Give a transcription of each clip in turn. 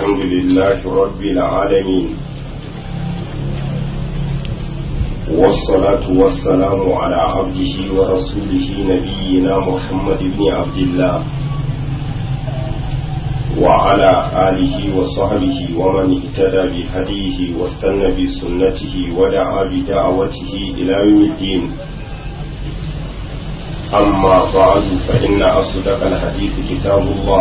الحمد لله رب العالمين والصلاة والسلام على عبده ورسوله نبينا محمد بن عبد الله وعلى آله وصحبه ومن اهتدى بهديه واستنى بسنته ودعا بدعوته إلى يوم الدين أما بعد فإن أصدق الحديث كتاب الله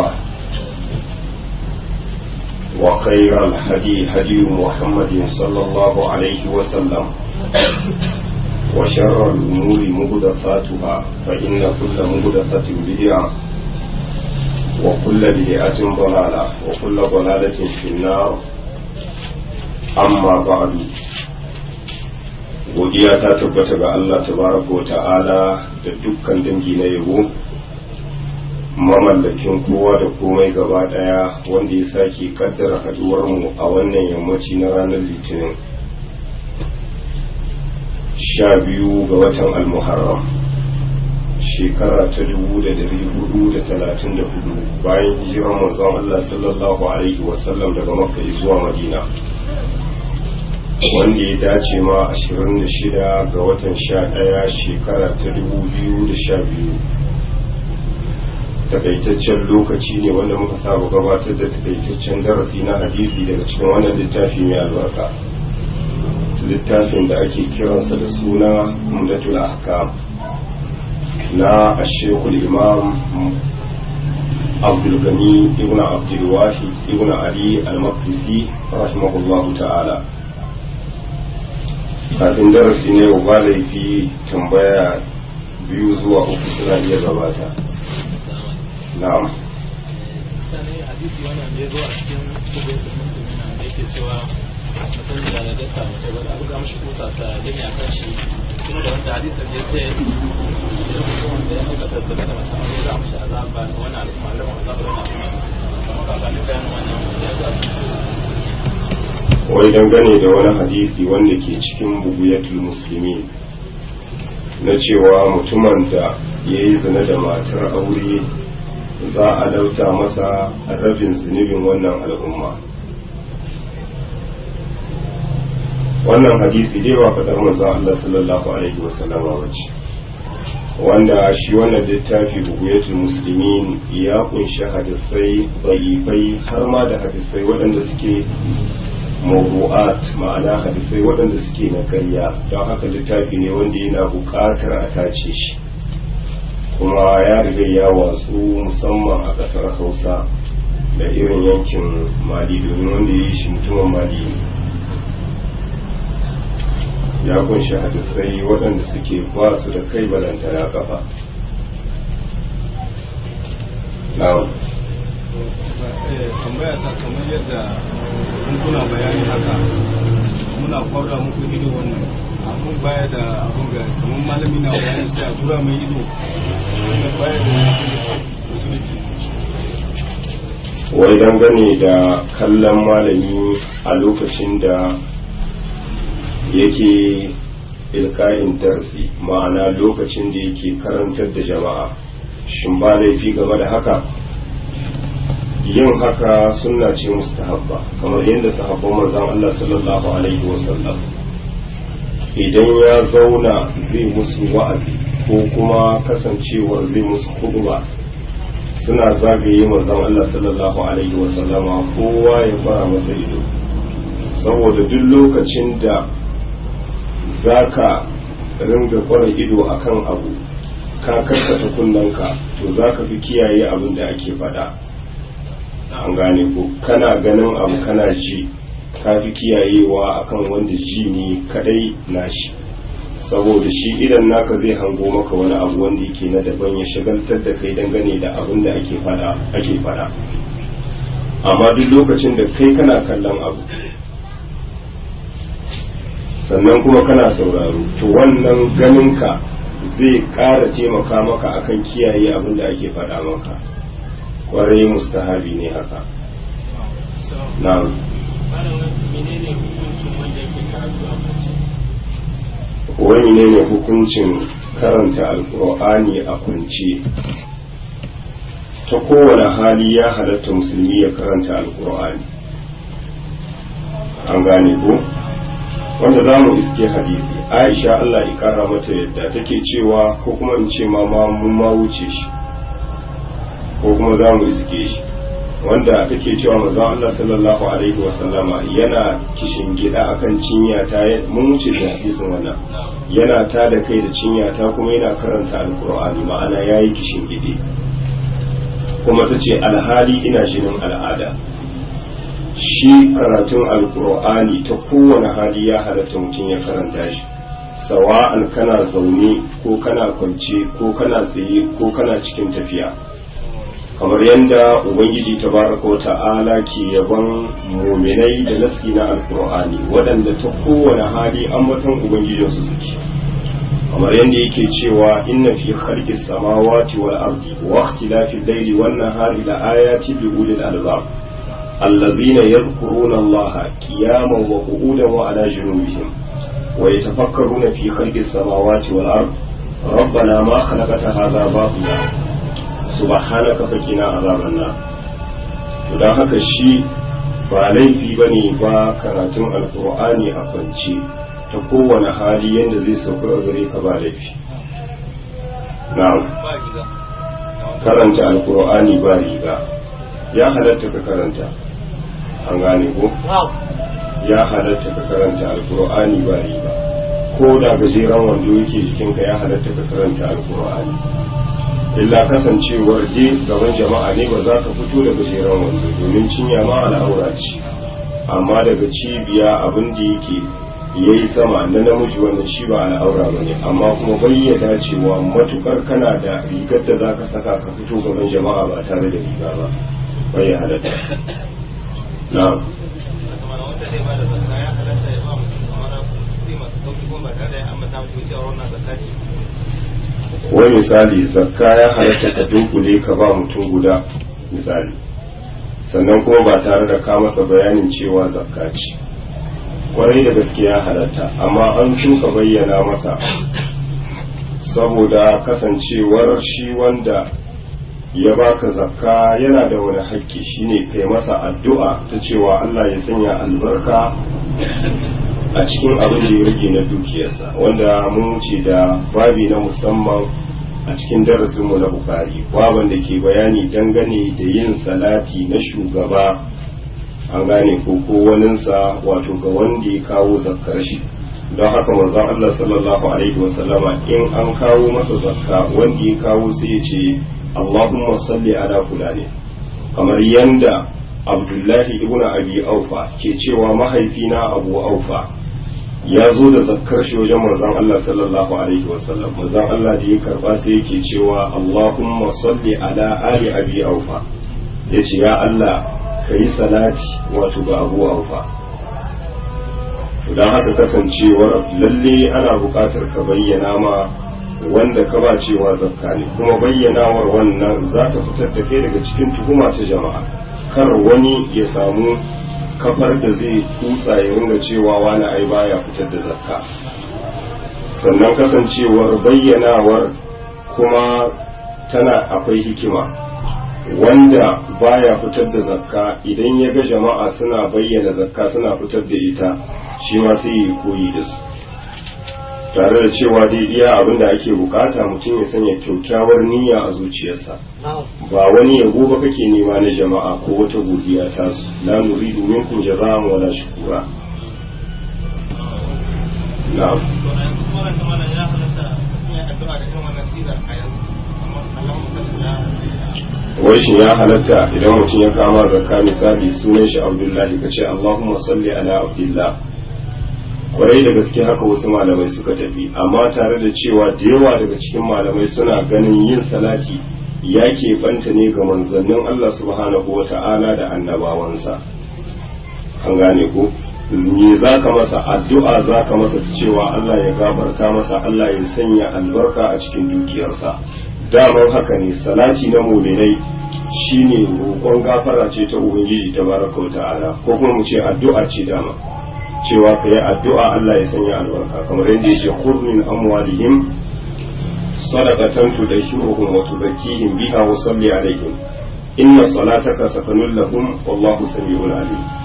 وخير الهدي هدي محمد صلى الله عليه وسلم وشر الأمور مهدفاتها فإن كل مهدفة بدعة وكل بدعة ضلالة وكل ضلالة في النار أما بعد godiya ta tabbata ga Allah tabaraka wa ta'ala da dukkan dangi na yabo mamallakin kowa da komai gaba daya wanda ya sake kaddara haduwar mu a wannan yammaci na ranar litinin sha biyu ga watan almuharram shekara ta dubu da dari hudu da talatin da hudu bayan hijirar manzon Allah sallallahu alaihi wasallam daga makka zuwa madina wanda ya dace ma 26 ga watan 11 shekara ta 2012 takaitaccen lokaci ne wanda muka saba gabatar da takaitaccen darasi na hadisi daga cikin wannan littafi mai albarka littafin da ake kiransa da suna umdatul ahkam na ashekul imam abdulgani ibn abdulwahi ibn ali al-maqdisi rahimahullahu ta'ala kafin darasi ne ba laifi tambaya biyu zuwa uku suna iya gabata na'am mutane hadisi wannan da ya zo a cikin kubin da musulmi na da yake cewa mutum da da dasa mace ba da abu ga mashi kusa ta gani a kan shi kuma da wanda hadisin ya ce idan mutum wanda ya aikata da da mace aure za a mashi azaba da wannan al'umma da wannan azaba da wannan kuma ka ga bayanin wannan ya zo a cikin wai dangane da wani hadisi wanda ke cikin buguyatul musulmi na cewa mutumin da ya yi zina da matar aure za a lauta masa rabin zunubin wannan al'umma wannan hadisi dai ba faɗar manzon Allah sallallahu alaihi wasallam wace wanda shi wannan littafi buguyatul muslimin ya kunshi hadisai bai har ma da hadisai waɗanda suke mawdu'at ma'ana hadisai waɗanda suke na karya don haka littafi ne wanda yana buƙatar a tace shi kuma ya riga ya watsu musamman a ƙasar hausa da irin yankin mali domin wanda ya yi shi mutumin mali ne ya kunshi hadisai waɗanda suke ba su da kai balanta na kafa na'am tambaya ta kamar yadda kun kuna bayani haka muna kwabra muku ido wannan abun baya da abun ga kamar malami na bayani sai a tura mai ido wannan baya da musulunci wai dangane da kallon malami a lokacin da yake ilka'in darsi ma'ana lokacin da yake karantar da jama'a shin ba laifi game da haka yin haka sunna ce mustahabba kamar yadda sahabban manzon Allah sallallahu alaihi wasallam idan ya zauna zai musu wa'azi ko kuma kasancewar zai musu khutba suna zagaye manzon Allah sallallahu alaihi wasallama kowa ya fara masa ido saboda duk lokacin da zaka ringa kwara ido akan abu ka karkata kunnanka to zaka fi kiyaye abin da ake faɗa an gane ko kana ganin abu kana ji ka fi kiyayewa akan wanda ji ne kadai nashi saboda shi idan naka zai hango maka wani abu wanda yake na daban ya shagaltar da kai dangane da abin da ake fada ake fada amma duk lokacin da kai kana kallon abu sannan kuma kana sauraro to wannan ganinka zai ƙara taimaka maka akan kiyaye abin da ake fada maka kwarai mustahabi ne haka na'am menene hukuncin wanda yake karatu a mace wani ne ne hukuncin karanta alkur'ani a kwance ta kowane hali ya halatta musulmi ya karanta alkur'ani an gane ko wanda za mu iske hadisi aisha Allah ya kara mata yadda take cewa ko kuma in ce ma mun ma wuce shi ko kuma za mu iske shi wanda take cewa manzon Allah sallallahu alaihi wa sallama yana kishin gida akan cinya ta mun wuce da hadisin wannan yana ta da kai da cinya ta kuma yana karanta alqur'ani ma'ana yayi kishin gide kuma tace alhali ina jinin al'ada shi karatun alqur'ani ta kowane hali ya halatta mutum ya karanta shi sawa'an kana zaune ko kana kwance ko kana tsaye ko kana cikin tafiya kamar yadda ubangiji tabaraka wata'ala ke yaban muminai da nasi na alkur'ani waɗanda ta kowane hali ambaton ubangijinsu suke kamar yadda yake cewa inna fi khalqi samawati wal ardi wa ikhtilafi al-layli wan nahari la ayati li ulil albab alladhina yadhkuruna allaha qiyaman wa qu'udan wa ala junubihim wa yatafakkaruna fi khalqi samawati wal ardi ربنا ما خلقت هذا باطلا subhanaka fakina azaban nar don haka shi ba laifi ba ne ba karatun alkur'ani a kwance ta kowane hali yadda zai sauka a gare ka ba laifi na'am karanta alkur'ani ba riga ya halatta ka karanta an gane ko ya halatta ka karanta alkur'ani ba riga ko da gajeren wando yake jikinka ya halatta ka karanta alkur'ani illa kasancewar je gaban jama'a ne ba za ka fito da gajeren wando domin cinya ma al'aura ce amma daga cibiya abin da yake ya yi sama na namiji wannan shi ba al'aura ba ne amma kuma bayyana cewa matukar kana da rigar da za ka saka ka fito gaban jama'a ba tare da riga ba bai halatta na wai misali zakka ya halatta ka dunkule ka ba mutum guda misali sannan kuma ba tare da ka masa bayanin cewa zakka ce kwarai da gaske ya halatta amma an so ka bayyana masa saboda kasancewar shi wanda ya baka zakka yana da wani hakki shine kai masa addu'a ta cewa Allah ya sanya albarka a cikin abin da ya rage na dukiyarsa wanda mun ce da babi na musamman a cikin darasinmu na bukari baban da ke bayani dangane da yin salati na shugaba an gane ko ko waninsa wato ga wanda ya kawo zakkar shi don haka manzon Allah sallallahu alaihi wasallama in an kawo masa zakka wanda ya kawo sai ya ce Allahumma salli ala fulani kamar yanda Abdullahi ibn Abi Aufa ke cewa mahaifina Abu Aufa ya zo da zakkar shi wajen manzon Allah sallallahu alaihi wasallam manzon Allah da ya karba sai yake cewa Allahumma salli ala ali Abi Aufa yace ya Allah kayi salati wato ga Abu Aufa don haka kasancewar lalle ana buƙatar ka bayyana ma wanda ka ba cewa zakka ne kuma bayyanawar wannan za ta fitar da kai daga cikin tuhuma ta jama'a kar wani ya samu kafar da zai kutsa ya ringa cewa wani ai baya fitar da zakka sannan kasancewar bayyanawar kuma tana akwai hikima wanda baya fitar da zakka idan ya ga jama'a suna bayyana zakka suna fitar da ita shi ma sai ya koyi da su tare da cewa dai iya abin da ake bukata mutum ya sanya kyaukyawar niyya a zuciyarsa ba wani yabo ba kake nema na jama'a ko wata godiya ta su la nuridu minkum jaza'an wala shukura na'am wai shi ya halatta idan mutum ya kama zakka misali sunan shi abdullahi ka ce allahumma salli ala abdullah kwarai da gaske haka wasu malamai suka tafi amma tare da cewa da yawa daga cikin malamai suna ganin yin salati ya banta ne ga manzannin Allah subhanahu wa ta'ala da annabawansa an gane ko me za ka masa addu'a za ka masa cewa Allah ya gafarta masa Allah ya sanya albarka a cikin dukiyarsa daman haka ne salati na muminai shine roƙon gafara ce ta ubangiji tabaraka wa ta'ala ko kuma mu ce addu'a ce dama cewa ka yi addu'a Allah ya sanya albarka kamar yadda yake kurmin amwalihim sadaqatan tudashiruhum wa tuzakkihim biha wa salli alaihim inna salataka sakanun lahum wallahu sami'un alim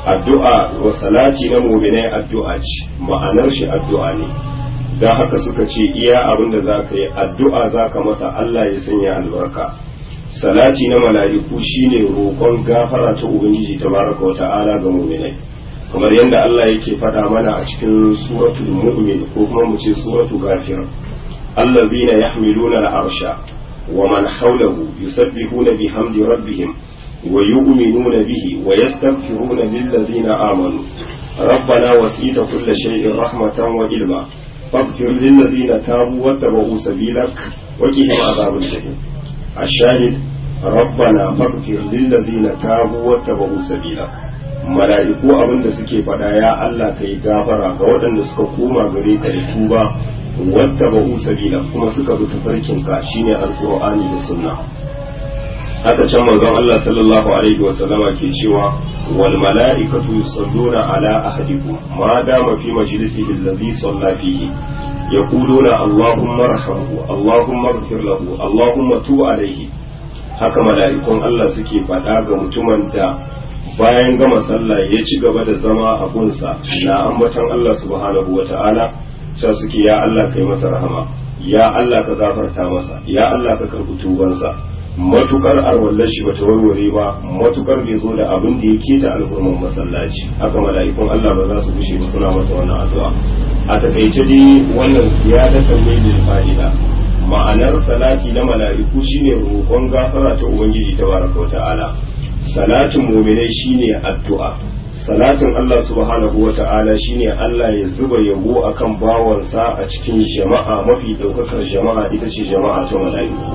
addu'a wa salati na mu'minai addu'a ce ma'anar shi addu'a ne don haka suka ce iya abin da za ka yi addu'a za ka masa Allah ya sanya albarka salati na mala'iku shine roƙon gafara ta ubangiji tabaraka wa ta'ala ga mu'minai kamar yadda Allah yake faɗa mana a cikin suratul mu'min ko kuma mu ce suratul ghafir allazina yahmiluna al'arsha wa man hawlahu yusabbihuna bihamdi rabbihim wa yu'minuna bihi wa yastaghfiruna lillazina amanu ربنا وسيت كل شيء رحمة وعلما فاغفر للذين تابوا واتبعوا سبيلك وقهم عذاب الجحيم الشاهد ربنا فاغفر للذين تابوا واتبعوا سبيلك mala'iku abin da suke faɗa ya Allah ka yi gafara ga waɗanda suka koma gare ka da tuba wadda ba sabila kuma suka bi tafarkin ka shine alqur'ani da sunna haka can manzon Allah sallallahu alaihi wa sallama ke cewa wal mala'ikatu yusalluna ala ahadikum ma dama fi majlisihi alladhi salla fihi yaquluna allahumma arhamhu allahumma ighfir lahu allahumma tub alaihi haka mala'ikun Allah suke faɗa ga mutumin da bayan gama sallah ya ci gaba da zama a gunsa na ambatan Allah subhanahu wa ta'ala sa suke ya Allah kai masa rahama ya Allah ka gafarta masa ya Allah ka karɓi tubansa matukar arwallar shi bata warware ba matukar bai zo da abin da yake ta alhurman masallaci haka mala'ikun Allah ba za su gushe ba suna masa wannan addu'a a takaice dai wannan ziyadatan ne lil fa'ida ma'anar salati na mala'iku shine roƙon gafara ta ubangiji tabaraka wa ta'ala salatin muminai shine addu'a salatin Allah subhanahu wa ta'ala shine Allah ya zuba yabo akan bawansa a cikin jama'a mafi daukakar jama'a ita ce jama'a ta mala'iku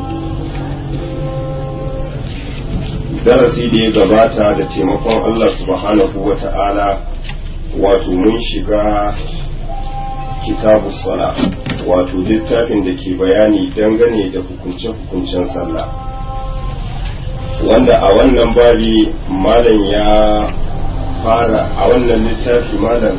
darasi da ya gabata da taimakon Allah subhanahu wa ta'ala wato mun shiga kitabu sala wato littafin da ke bayani dangane da hukunce-hukuncen sallah wanda a wannan babi malam ya fara a wannan littafi malam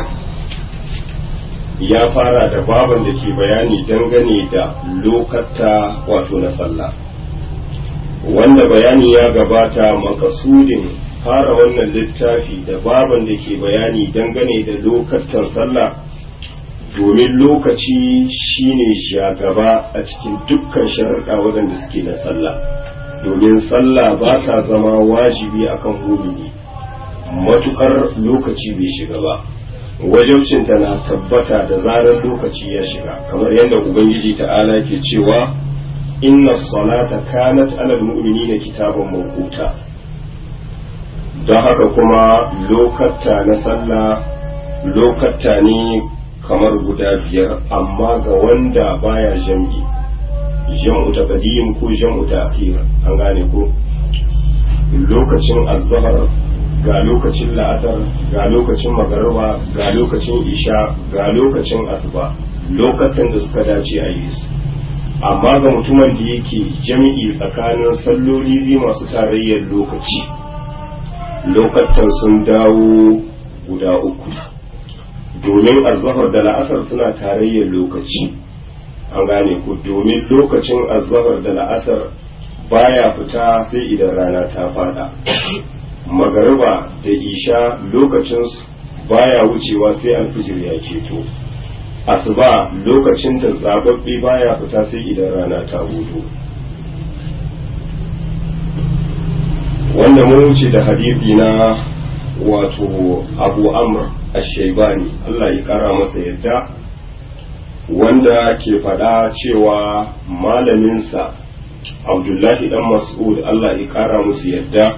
ya fara da baban da ke bayani dangane da lokata wato na sallah wanda bayani ya gabata makasudin fara wannan littafi da baban da ke bayani dangane da lokatan sallah domin lokaci shine shagaba a cikin dukkan sharaɗa waɗanda suke na sallah domin sallah ba ta zama wajibi akan mumini matukar lokaci bai shiga ba wajabcinta na tabbata da zarar lokaci ya shiga kamar yadda ubangiji ta'ala ke cewa inna salata kanat alal mu'minina kitaban mawquta don haka kuma lokata na sallah lokata ne kamar guda biyar amma ga wanda baya jam'i jam'u ta qadim ko jam'u ta akhir an gane ko lokacin azhar ga lokacin la'asar ga lokacin magariba ga lokacin isha ga lokacin asuba lokacin da suka dace a yi su amma ga mutumin da yake jami'i tsakanin salloli biyu masu tarayyar lokaci lokacin sun dawo guda uku domin azhar da la'asar suna tarayyar lokaci an gane ku domin lokacin azhar da la'asar baya fita sai idan rana ta fada magariba da isha lokacin baya wucewa sai alfijir ya keto asuba lokacin ta zababbe baya fita sai idan rana ta hudu wanda mun wuce da hadithi na wato abu amr ashaibani Allah ya kara masa yadda wanda ke faɗa cewa malaminsa abdullahi dan mas'ud Allah ya kara musu yadda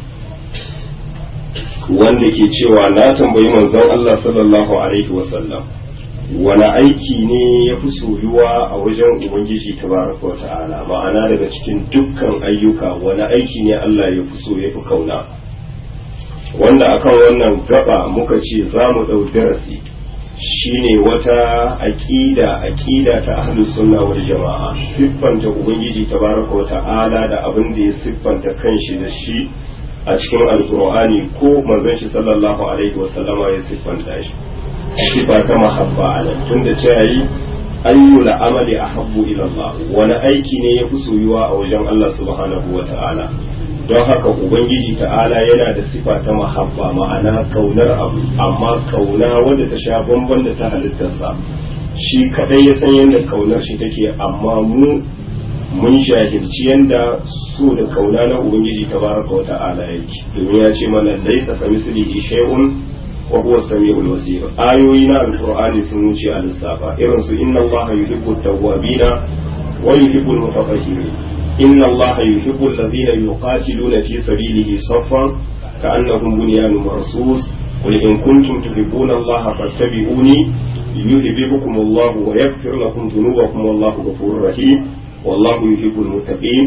wanda ke cewa na tambayi manzon Allah sallallahu alaihi wasallam wani aiki ne ya fi soyuwa a wajen ubangiji tabaraka wata'ala ma'ana daga cikin dukkan ayyuka wani aiki ne Allah ya fi so ya fi kauna wanda akan wannan gaba muka ce za mu ɗau darasi shine wata aƙida aƙida ta ahlus sunna wal jama'a siffanta ubangiji tabaraka wata'ala da abin da ya siffanta kanshi da shi a cikin alkur'ani ko manzon shi sallallahu alaihi wasallama ya siffanta shi sifa ta mahabba a nan tunda ce yi ayyul amali ahabbu ila Allah wani aiki ne ya fi soyuwa a wajen Allah subhanahu wa ta'ala don haka ubangiji ta'ala yana da sifa ta mahabba ma'ana kaunar abu amma kauna wanda ta sha bamban da ta halittarsa shi kadai ya san yadda kaunar shi take amma mu mun jahilci yadda so da kauna na ubangiji tabaraka wa ta'ala yake domin ya ce mana laisa ka mislihi shay'un wa huwa samiul basir ayoyi na alqur'ani sun wuce a lissafa irin su inna allaha yuhibbu tawwabina wa yuhibbu al-mutatahhirin inna allaha yuhibbu alladhina yuqatiluna fi sabilihi saffan ka'annahum bunyanun marsus قل إن كنتم تحبون الله فاتبعوني يحببكم الله ويغفر لكم ذنوبكم والله غفور رحيم والله يحب المتقين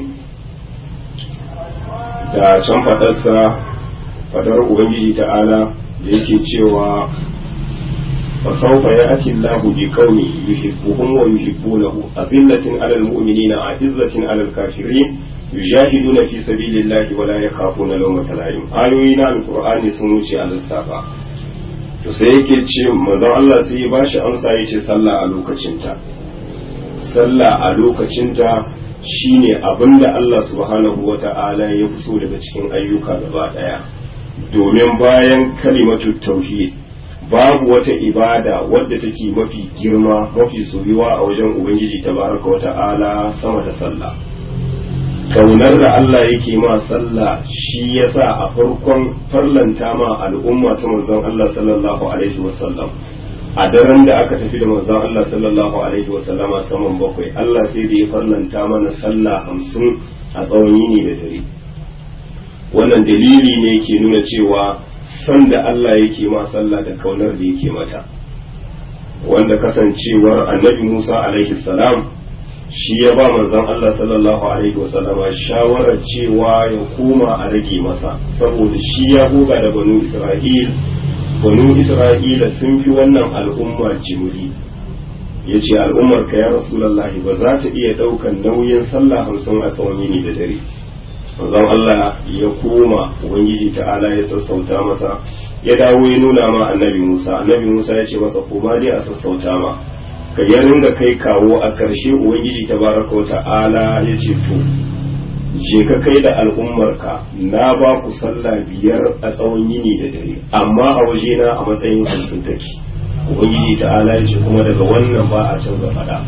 da can fadarsa fadar ubangiji ta'ala da yake cewa fasaufa ya ati Allahu bi kauni yuhibbuhum wa yuhibbunahu azillatin alal mu'minina a'izzatin alal kafirin yujahiduna fi sabilillahi wa la yakhafuna lawmata la'im ayoyi na alqur'ani sun wuce a lissafa to sai yake ce manzon Allah sai ya bashi amsa yace sallah a lokacinta sallah a lokacinta shine abinda Allah subhanahu wata'ala ya fi so daga cikin ayyuka gaba daya domin bayan kalimatu tauhid babu wata ibada wadda take mafi girma mafi soyuwa a wajen ubangiji tabaraka wata'ala sama da sallah kaunar da Allah yake ma sallah shi yasa a farkon farlanta ma al'umma ta manzon Allah sallallahu alaihi wasallam a daren da aka tafi da manzon Allah sallallahu alaihi wasallama saman bakwai Allah sai da ya farlanta mana sallah hamsin a tsawon yini da dare wannan dalili ne ke nuna cewa san da Allah yake ma sallah da kaunar da yake mata wanda kasancewar annabi Musa alaihi salam shi ya ba manzon Allah sallallahu alaihi wasallama shawarar cewa ya koma a rage masa saboda shi ya goga da banu Isra'il banu Isra'ila sun fi wannan al'umma jimri ya ce al'ummar ka ya rasulallahi ba za ta iya ɗaukan nauyin sallah hamsin a tsawon yini da dare manzon Allah ya koma ubangiji ta'ala ya sassauta masa ya dawo ya nuna ma annabi Musa annabi Musa ya ce masa koma dai a sassauta ma ka ya ringa kai kawo a ƙarshe ubangiji tabaraka wa ta'ala ya ce to je ka kai da al'ummarka na ba ku sallah biyar a tsawon yini da dare amma a wajena a matsayin hamsin take ubangiji ta'ala ya ce kuma daga wannan ba a canza faɗa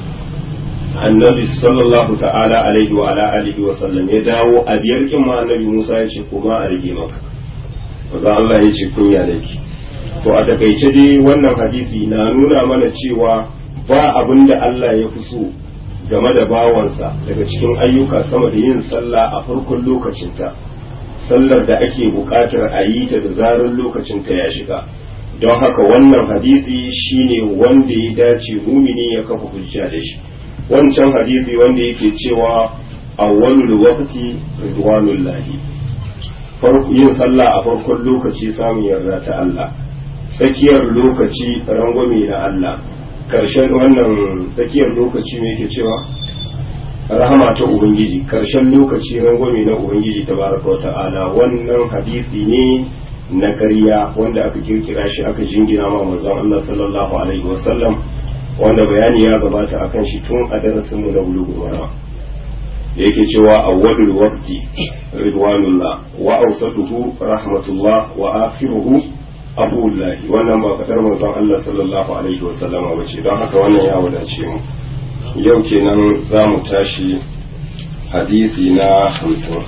annabi sallallahu ta'ala alaihi wa ala alihi wa sallam ya dawo a biyar kin ma annabi Musa ya ce kuma a rage maka maza Allah ya ce kunya nake to a takaice dai wannan hadisi na nuna mana cewa ba abin da Allah ya fi so game da bawansa daga cikin ayyuka sama da yin sallah a farkon lokacinta sallar da ake buƙatar a yi ta da zarar lokacinta ya shiga don haka wannan hadisi shine wanda ya dace mumini ya kafa hujja da shi wancan hadisi wanda yake cewa awwalul waqti ridwanullahi farko yin sallah a farkon lokaci samun yarda ta Allah tsakiyar lokaci rangwame na Allah karshen wannan tsakiyar lokaci me yake cewa rahama ta ubangiji karshen lokaci rangwame na ubangiji tabaraka wata'ala wannan hadisi ne na ƙarya wanda aka kirkira shi aka jingina ma manzon Allah sallallahu alaihi wasallam wanda bayani ya gabata akan shi tun a darasin mu na bulugul mara yake cewa awwalul waqti ridwanullah wa awsatuhu rahmatullah wa akhiruhu abullahi wannan ba fatar manzon Allah sallallahu alaihi wasallam ba ce don haka wannan ya wadace mu yau kenan za mu tashi hadisi na hamsin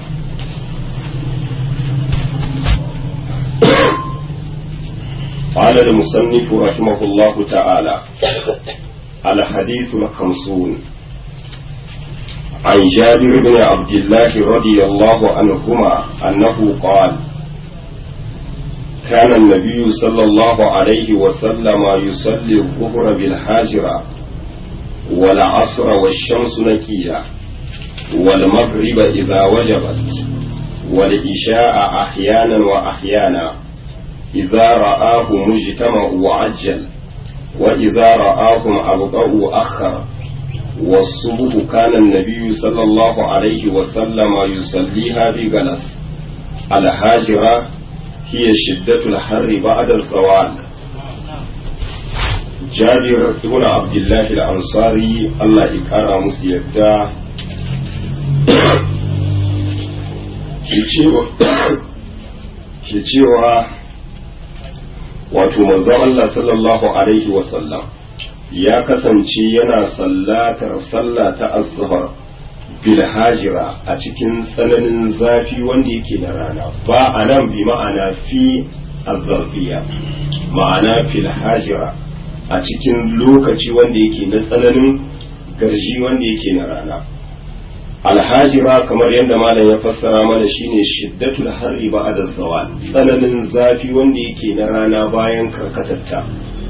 قال المصنف رحمه الله تعالى الحديث الخمسون عن جابر بن عبد الله رضي الله عنهما أنه قال كان النبي صلى الله عليه وسلم يصلي الظهر بالحاجرة والعصر والشمس نكية والمغرب إذا وجبت والعشاء أحيانا وأحيانا إذا رآه مجتمع عجل وإذا رآهم أبطأوا أخر والصبح كان النبي صلى الله عليه وسلم يصليها بجلس الهاجرة هي شدة الحر بعد الزوال جابر بن عبد الله الأنصاري الله يكرم مسيدا ke cewa wato manzon Allah sallallahu alaihi wasallam ya kasance yana sallatar sallah ta azhar bil hajira a cikin tsananin zafi wanda yake na rana ba a nan bi ma'ana fi azzarfiya ma'ana fil hajira a cikin lokaci wanda yake na tsananin garji wanda yake na rana alhajira kamar yadda malam ya fassara mana shine shiddatul harri ba'da zawal tsananin zafi wanda yake na rana bayan karkatatta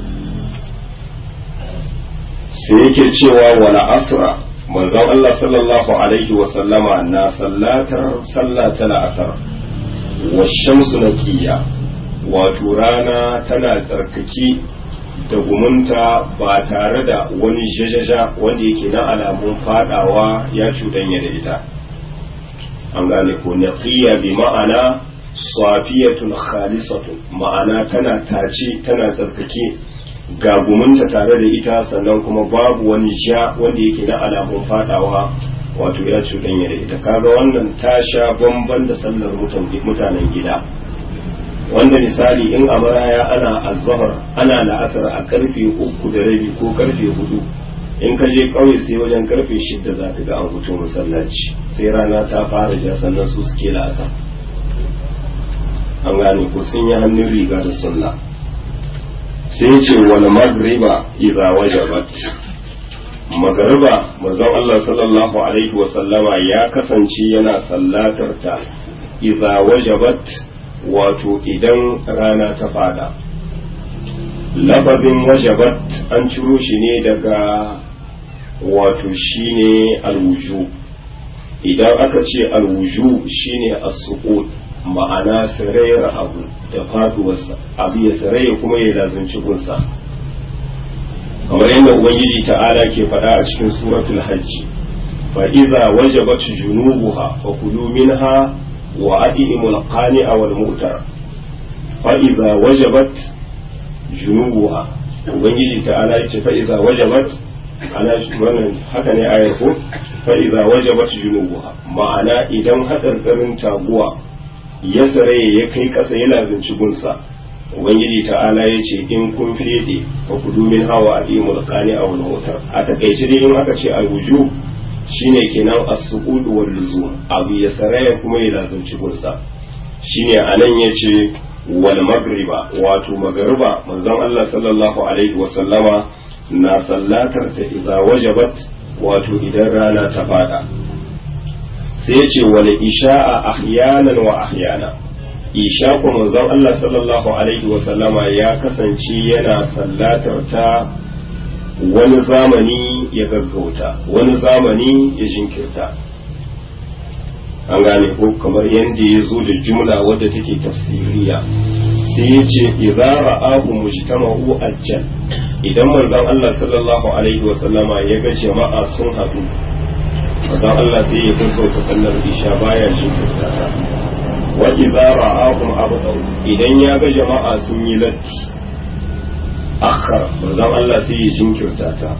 sai yake cewa wala asra manzon Allah sallallahu alaihi wa sallama na sallatar sallata la'asar wa shamsu naqiya wato rana tana tsarkaki da gumunta ba tare da wani jajaja wanda yake na alamun fadawa ya cuɗanya da ita an gane ko naqiya bi ma'ana safiyatun khalisatun ma'ana tana tace tana tsarkake ga gumunta tare da ita sannan kuma babu wani sha wanda yake na alamun fadawa wato ya cuɗanya da ita kaga wannan ta sha bamban da sallar mutanen gida wanda misali in a maraya ana azhar ana la'asar a karfe uku da rabi ko karfe hudu in ka je kauye sai wajen karfe shidda za ka ga an fito masallaci sai rana ta fara ja sannan su suke la'asar an gane ko sun yi hannun riga da sunna sai ce wal magriba idza wajabat magariba manzon Allah sallallahu alaihi wa sallama ya kasance yana sallatar ta idza wajabat wato idan rana ta fada lafazin wajabat an ciro shi ne daga wato shine alwuju idan aka ce alwuju shine as-suqut ma'ana sarayar abu da faduwarsa abu ya saraya kuma ya lazanci gunsa kamar yadda ubangiji ta'ala ke faɗa a cikin suratul hajji fa iza wajabat junubuha fa kulu minha wa adimul qani'a wal mu'tar fa iza wajabat junubuha ubangiji ta'ala yace fa iza wajabat ana wannan haka ne ayar ko fa iza wajabat junubuha ma'ana idan hatsarkarin taguwa ya saraye ya kai ƙasa ya lazimci gunsa ubangiji ta'ala ya ce in kun fede fa kudu min hawa adimul qani aw al a takaice dai in aka ce al-wujub shine kenan as-suqud wal luzum abu ya saraya kuma ya lazimci gunsa shine anan yace wal magriba wato magriba manzon Allah sallallahu alaihi wa sallama na sallatar ta idza wajabat wato idan rana ta fada sai ya ce wal isha'a ahyanan wa ahyana isha ko manzon Allah sallallahu alaihi wa sallama ya kasance yana sallatar ta wani zamani ya gaggauta wani zamani ya jinkirta an gane ko kamar yadda ya zo da jumla wadda take tafsiriya sai ya ce idza ra'ahu mujtama'u ajjal idan manzon Allah sallallahu alaihi wa sallama ya ga jama'a sun haɗu manzon Allah sai ya gaggauta sallar isha baya jinkirta ta wa idza ra'ahum abdaw idan ya ga jama'a sun yi latti akhar manzon Allah sai ya jinkirta ta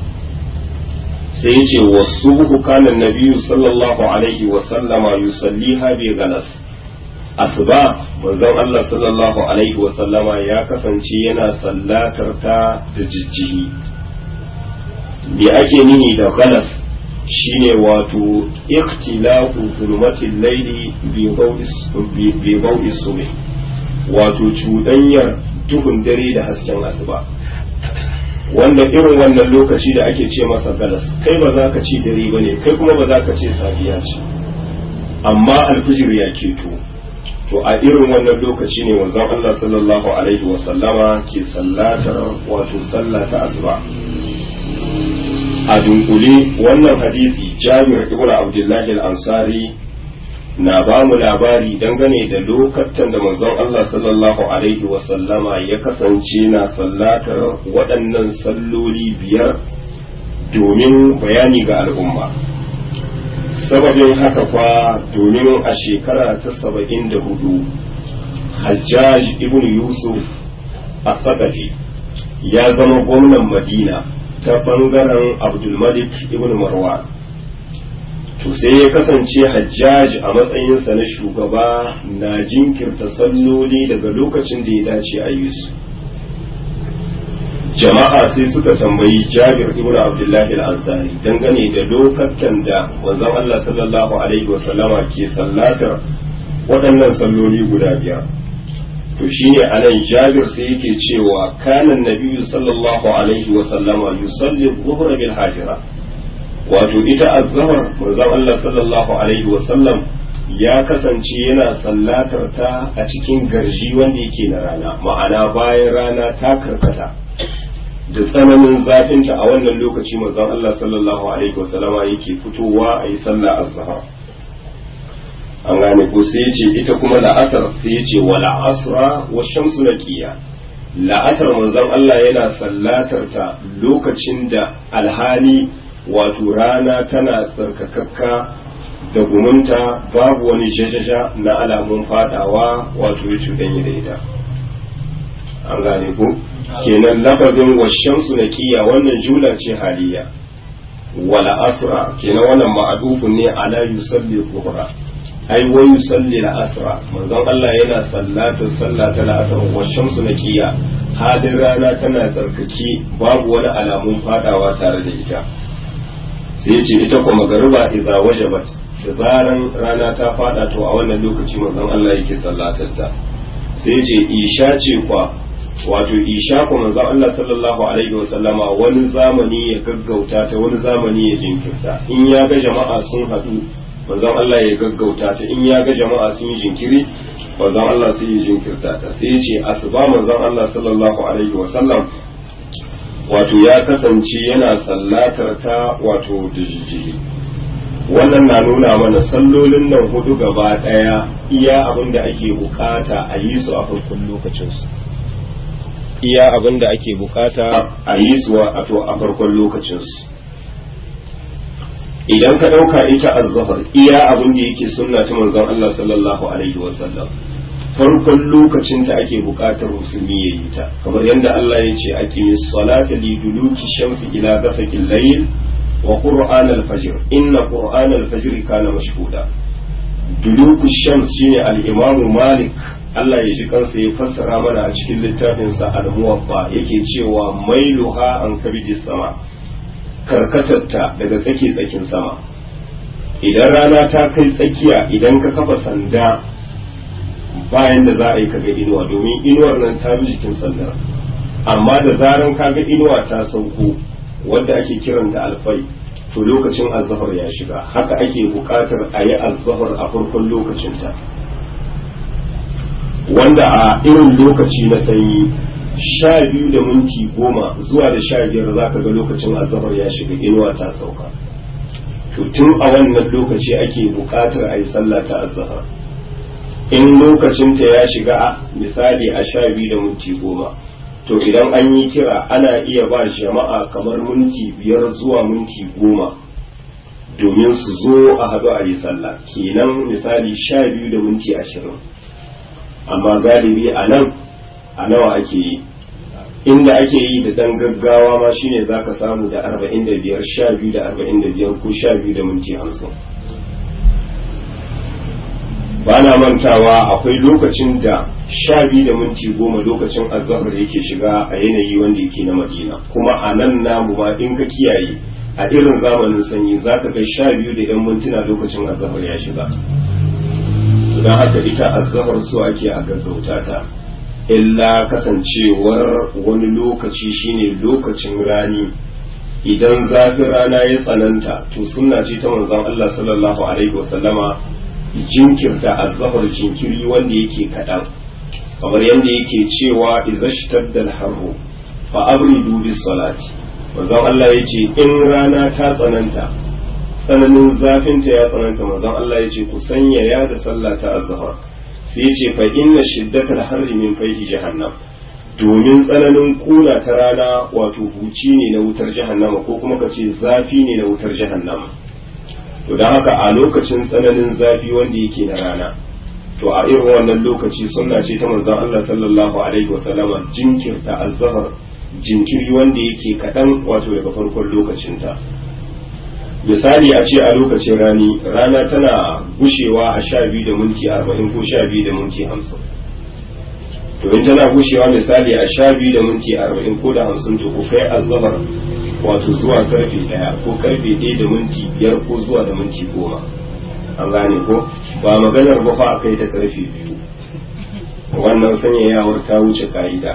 sai ya ce wasubuhu kana nabiyyu sallallahu alaihi wa sallama yusalliha bi galas asuba manzon Allah sallallahu alaihi wa sallama ya kasance yana sallatar ta da jijjihi me ake nihi da galas shine wato ikhtilafu zulmatil layli bi baw'i subh wato cuɗanyar duhun dare da hasken asuba wanda irin wannan lokaci da ake ce masa galas kai ba za ka ci dare ba ne kai kuma ba za ka ce safiya ce amma alfijir ya keto to a irin wannan lokaci ne wanzan Allah sallallahu alaihi wa sallama ke sallatar wato sallata asuba a dunkule wannan hadisi jami'ar ibn abdullahi al-ansari na ba mu labari dangane da lokacin da manzon Allah sallallahu alaihi wasallama ya kasance na sallatar waɗannan salloli biyar domin bayani ga al'umma sababin haka kwa domin a shekara ta saba'in da hudu hajjaj ibn yusuf a ya zama gwamnan madina ta bangaren abdulmalik ibn marwan to sai ya kasance hajjaj a matsayinsa na shugaba na jinkirta salloli daga lokacin da ya dace a yi su jama'a sai suka tambayi jabir ibn abdullahi al-ansari dangane da lokacin da manzon Allah sallallahu alaihi wasallama ke sallatar waɗannan salloli guda biyar to shine anan jabir sai yake cewa kanan nabiyyu sallallahu alaihi wasallama yusalli dhuhra bil hajira wato ita azhar manzon Allah sallallahu alaihi wasallam ya kasance yana sallatar ta a cikin garji wanda yake na rana ma'ana bayan rana ta karkata da tsananin zafinta a wannan lokaci manzon Allah sallallahu alaihi wasallama yake fitowa a yi sallah azhar an gane ko sai yace ita kuma la'asar sai yace wa la'asra wa shamsu naqiya la'asar manzon Allah yana sallatar ta lokacin da alhali wato rana tana tsarkakakka da gumunta babu wani jajaja na alamun fadawa wato ya cuɗanya da ita an gane ko kenan lafazin washamsu na kiya wannan jula ce haliya wala asra kenan wannan ma'adufun ne ala yusalli dhuhra ai wa yusalli la asra manzon Allah yana sallata sallata la asra washamsu na kiya hadin rana tana tsarkake babu wani alamun fadawa tare da ita sai ce ita kuma magariba idza wajabat da zaran rana ta fada to a wannan lokaci manzon Allah yake sallatar ta sai ce isha ce kwa wato isha kuma manzon Allah sallallahu alaihi wa sallama wani zamani ya gaggauta ta wani zamani ya jinkirta in ya ga jama'a sun haɗu manzon Allah ya gaggauta ta in ya ga jama'a sun yi jinkiri manzon Allah sai ya jinkirta ta sai ya ce asuba manzon Allah sallallahu alaihi wa sallam wato ya kasance yana sallatar ta wato da jijjiri wannan na nuna mana sallolin nan hudu gaba daya iya abin da ake bukata a yi su a farkon lokacinsu iya abin da ake bukata a yi su a farkon lokacinsu idan ka ɗauka ita azzafar iya abin da yake sunna ta manzon Allah sallallahu alaihi wasallam farkon lokacin ta ake buƙatar musulmi ya yi ta kamar yadda Allah ya ce ake salata li duluki shamsi ila gasaqil layl wa qur'an al-fajr inna qur'an al-fajr kana mashhuda duluku shams shine al-imam malik Allah ya ji kansa ya fassara mana a cikin littafinsa al-muwaffa yake cewa mailuha an kabidis sama karkatarta daga tsaki tsakin sama idan rana ta kai tsakiya idan ka kafa sanda bayan da za a yi kaga inuwa domin inuwar nan ta bi jikin sandar amma da zaran kaga inuwa ta sauko wadda ake kiran da alfai to lokacin azzafar ya shiga haka ake buƙatar a yi azzafar a farkon lokacinta wanda a irin lokaci na sanyi sha biyu da minti goma zuwa da sha biyar za ka ga lokacin azzafar ya shiga inuwa ta sauka to tun a wannan lokaci ake buƙatar a yi sallah ta azzafar in lokacinta ya shiga misali a sha biyu da minti goma to idan an yi kira ana iya ba jama'a kamar minti biyar zuwa minti goma domin su zo a haɗu a yi sallah kenan misali sha biyu da minti ashirin amma galibi a nan a nawa ake yi inda ake yi da ɗan gaggawa ma shine za ka samu da arba'in da biyar sha biyu da arba'in da biyar ko sha biyu da minti hamsin ba na mantawa akwai lokacin da sha biyu da minti goma lokacin azahar yake shiga a yanayi wanda yake na madina kuma a nan namu ma in ka kiyaye a irin zamanin sanyi za ka kai sha biyu da yan mintuna lokacin azahar ya shiga don haka ita azahar so ake a gaggauta ta illa kasancewar wani lokaci shine lokacin rani idan zafin rana ya tsananta to sunna ce ta manzon Allah sallallahu alaihi wasallama jinkirta azzafar jinkiri wanda yake kaɗan kamar yadda yake cewa izashtaddal harru fa abridu bis salati manzon Allah yace in rana ta tsananta tsananin zafinta ya tsananta manzon Allah yace ku sanya ya da sallah ta azzafar sai yace fa inna shiddatal harri min fayhi jahannam domin tsananin kuna ta rana wato huci ne na wutar jahannama ko kuma ka ce zafi ne na wutar jahannama to don haka a lokacin tsananin zafi wanda yake na rana to a irin wannan lokaci sunna ce ta manzon Allah sallallahu alaihi wasallama jinkirta azhar jinkiri wanda yake kaɗan wato daga farkon lokacinta misali a ce a lokacin rani rana tana gushewa a sha biyu da minti arba'in ko sha biyu da minti hamsin to in tana gushewa misali a sha biyu da minti arba'in ko da hamsin to ku kai azahar wato zuwa karfe daya ko karfe ɗaya da minti biyar ko zuwa da minti goma an gane ko ba maganar ba fa a kai ta karfe biyu wannan sanyayawar ta wuce ka'ida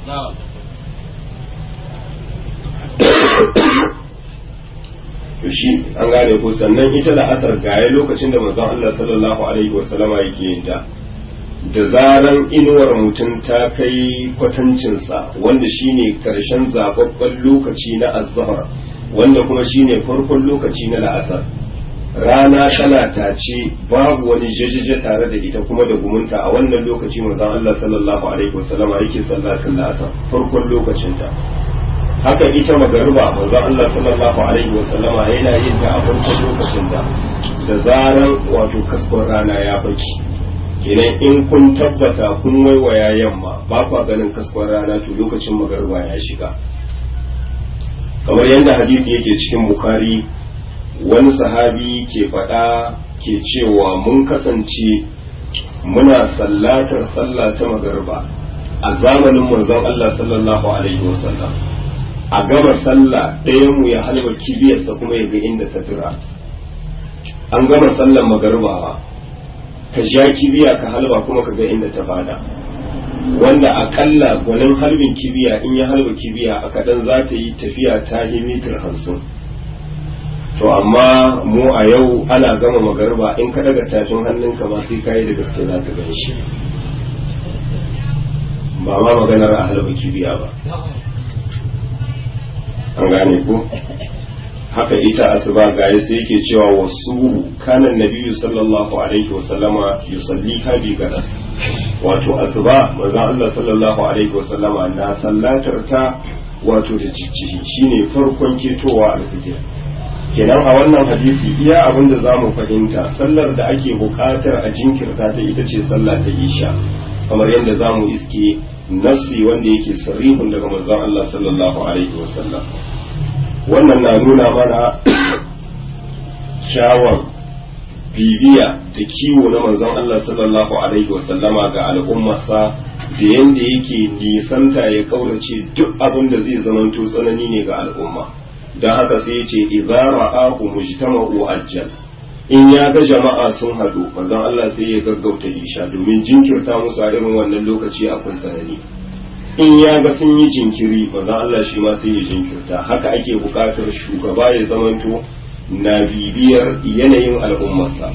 to shi an gane ko sannan ita da asar gaya lokacin da manzon Allah sallallahu alaihi wasallama yake yin ta da zaran inuwar mutum ta kai kwatancinsa wanda shine karshen zababben lokaci na azhar wanda kuma shine farkon lokaci na la'asar rana tana tace babu wani jajaje tare da ita kuma da gumunta a wannan lokaci manzon Allah sallallahu alaihi wasallama yake sallatin la'asar farkon lokacinta haka ita magariba manzon Allah sallallahu alaihi wasallama yana yin ta a farkon lokacinta da zaran wato kaskon rana ya baki kenan in kun tabbata kun waiwaya yamma ba kwa ganin kaskon rana to lokacin magariba ya shiga kamar yadda hadisi yake cikin bukari wani sahabi ke faɗa ke cewa mun kasance muna sallatar sallah ta magariba a zamanin manzon Allah sallallahu alaihi wasallam a gama sallah ɗayan mu ya halba kibiyarsa kuma ya ga inda ta tura an gama sallar magariba ka ja kibiya ka halba kuma ka ga inda ta fada wanda akalla gwanin harbin kibiya in ya halba kibiya a kaɗan za ta yi tafiya ta yi mitar hamsin to amma mu a yau ana gama magariba in ka daga tafin hannunka ma sai kayi da gaske za ka gan shi ba ma maganar a halba kibiya ba an gane ko haka ita asuba gaya sai yake cewa wasu kanan nabiyu sallallahu alaihi wa sallama yusalli hadi gadas wato asuba manzon Allah sallallahu alaihi wa sallama na sallatar ta wato da jijjihi shine farkon ketowa alfijir kenan a wannan hadisi iya abin da zamu fahimta sallar da ake buƙatar a jinkirta ta ita ce sallah ta isha kamar yadda zamu iske nassi wanda yake sarihun daga manzon Allah sallallahu alaihi wa sallam wannan na nuna mana shawar bibiya da kiwo na manzon Allah sallallahu alaihi wasallama ga al'ummarsa da yadda yake nisanta ya kaurace duk abin da zai zamanto tsanani ne ga al'umma don haka sai ce idza ra'ahu mujtama'u ajjal in ya ga jama'a sun hadu manzon Allah sai ya gaggauta isha domin jinkirta musu a irin wannan lokaci akwai tsanani in ya ga sun yi jinkiri manzon Allah shi ma sai ya jinkirta haka ake buƙatar shugaba ya zamanto na bibiyar yanayin al'ummarsa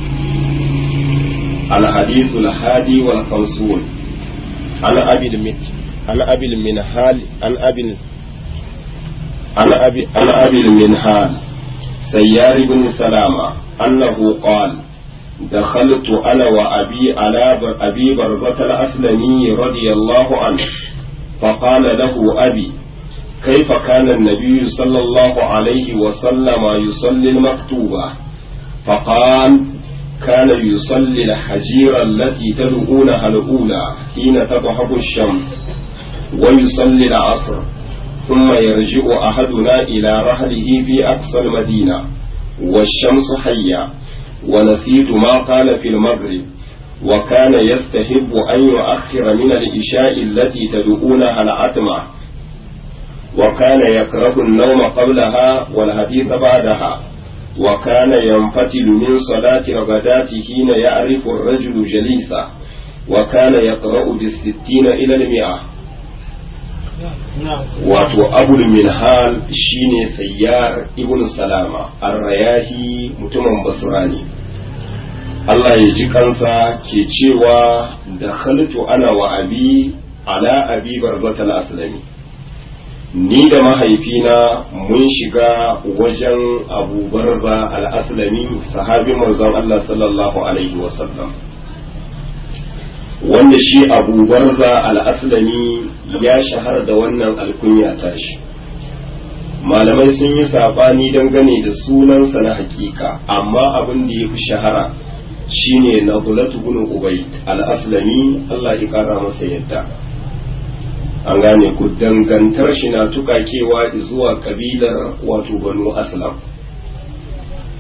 الحديث الحادي والخمسون عن أبي المت عن أبي المنهال عن أبي عن أبي عن أبي المنهال سيار بن سلامة أنه قال دخلت أنا وأبي على أبي برزة الأسلمي رضي الله عنه فقال له أبي كيف كان النبي صلى الله عليه وسلم يصلي المكتوبة فقال كان يصلي الحجيرة التي تدعونها الأولى حين تضحب الشمس ويصلي العصر ثم يرجع أحدنا إلى رحله في أقصى المدينة والشمس حية ونسيت ما قال في المغرب وكان يستحب أن يؤخر من الإشاء التي تدعونها العتمة وكان يكره النوم قبلها والحديث بعدها وكان ينفتل من صلاة الغداة حين يعرف الرجل جليسه وكان يقرأ بالستين إلى المئة wato abul minhal shine sayyar ibn salama arrayahi mutumin basra ne Allah ya ji kansa ke cewa da khaltu ana wa abi ala abi barzatal aslami ni da mahaifina mun shiga wajen abu barza al-aslami sahabi manzon Allah sallallahu alaihi wasallam wanda shi abu barza al-aslami ya shahara da wannan alkunya tashi malamai sun yi saɓani dangane da sunansa na hakika amma abin da ya fi shahara shine na bulatu bin ubayd al-aslami Allah ya kara masa yadda an gane ku dangantar shi na tukakewa zuwa kabilar wato banu aslam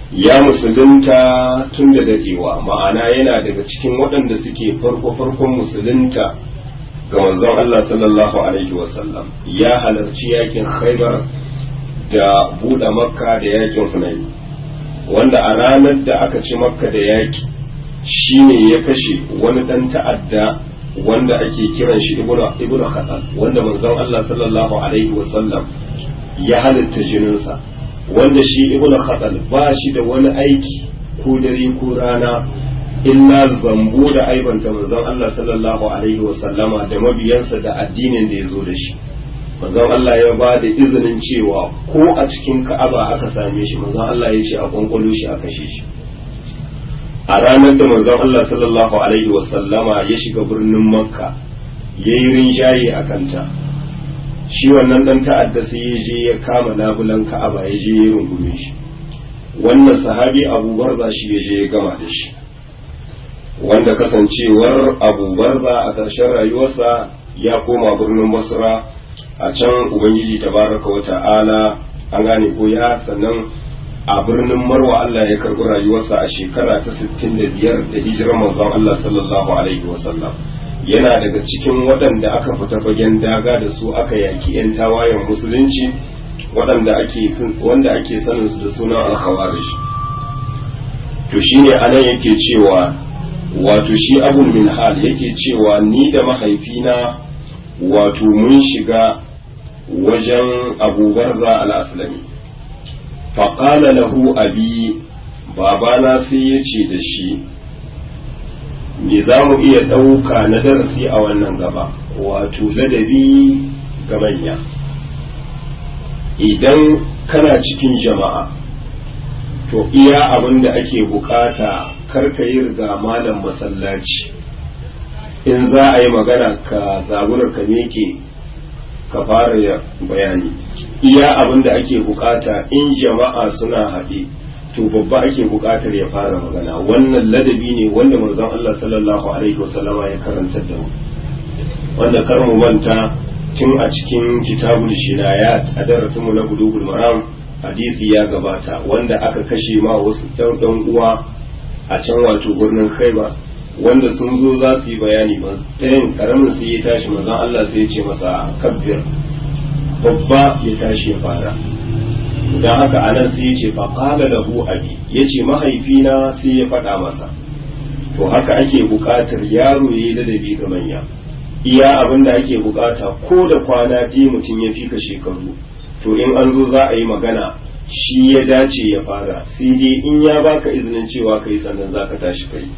ya musulunta tun da dadewa ma'ana yana daga cikin waɗanda suke farko-farkon musulunta ga manzon Allah sallallahu alaihi wasallam ya halarci yakin khaibar da buɗe makka da yakin hunayn wanda a ranar da aka ci makka da yaki shine ya kashe wani ɗan ta'adda wanda ake kiran shi ibnu khatal wanda manzon Allah sallallahu alaihi wasallam ya halitta jininsa wanda shi ibnu khatal ba shi da wani aiki ko dare ko rana illa zambo da aibanta manzon Allah sallallahu alaihi wasallama da mabiyansa da addinin da ya zo da shi manzon Allah ya ba da izinin cewa ko a cikin ka'aba aka same shi manzon Allah ya ce a kwankwalo shi a kashe shi a ranar da manzon Allah sallallahu alaihi wasallama ya shiga birnin makka ya yi rinjaye a kanta shi wannan dan ta'adda sai ya je ya kama labulan ka'aba ya je ya rungume shi wannan sahabi abu barza shi ya je ya gama da shi wanda kasancewar abu barza a ƙarshen rayuwarsa ya koma birnin basra a can ubangiji tabaraka wa ta'ala an gane ko ya sannan a birnin marwa Allah ya karɓi rayuwarsa a shekara ta 65 da hijirar manzon Allah sallallahu alaihi wasallam yana daga cikin waɗanda aka fita fagen daga da su aka yaki 'yan tawayen musulunci waɗanda ake wanda ake sanin su da sunan al-khawarij to shine anan yake cewa wato shi abul minhal yake cewa ni da mahaifina wato mun shiga wajen abu barza al-aslami faƙala lahu abi babana sai ya ce da shi me za mu iya ɗauka na darasi a wannan gaba wato ladabi ga manya idan kana cikin jama'a to iya abin da ake bukata karka yi riga malam masallaci in za a yi magana ka zaburar ka meke ka fara bayani iya abin da ake bukata in jama'a suna haɗe to babba ake bukatar ya fara magana wannan ladabi ne wanda manzon Allah sallallahu alaihi wasallama ya karanta da mu wanda kar mu manta tun a cikin kitabul shinayat a darasin mu na bulugul maram hadisi ya gabata wanda aka kashe ma wasu ɗan uwa a can wato birnin Khaibar wanda sun zo za su yi bayani ba ɗayan karamin sai ya tashi mazan Allah sai ya ce masa kabbir babba ya tashi ya fara don haka anan sai ya ce faƙala da hu abi ya ce mahaifina sai ya faɗa masa to haka ake buƙatar yaro ya yi ladabi ga manya iya abin da ake buƙata ko da kwana biyu mutum ya fika shekaru to in an zo za a yi magana shi ya dace ya fara sai dai in ya baka izinin cewa kai sannan za ka tashi kai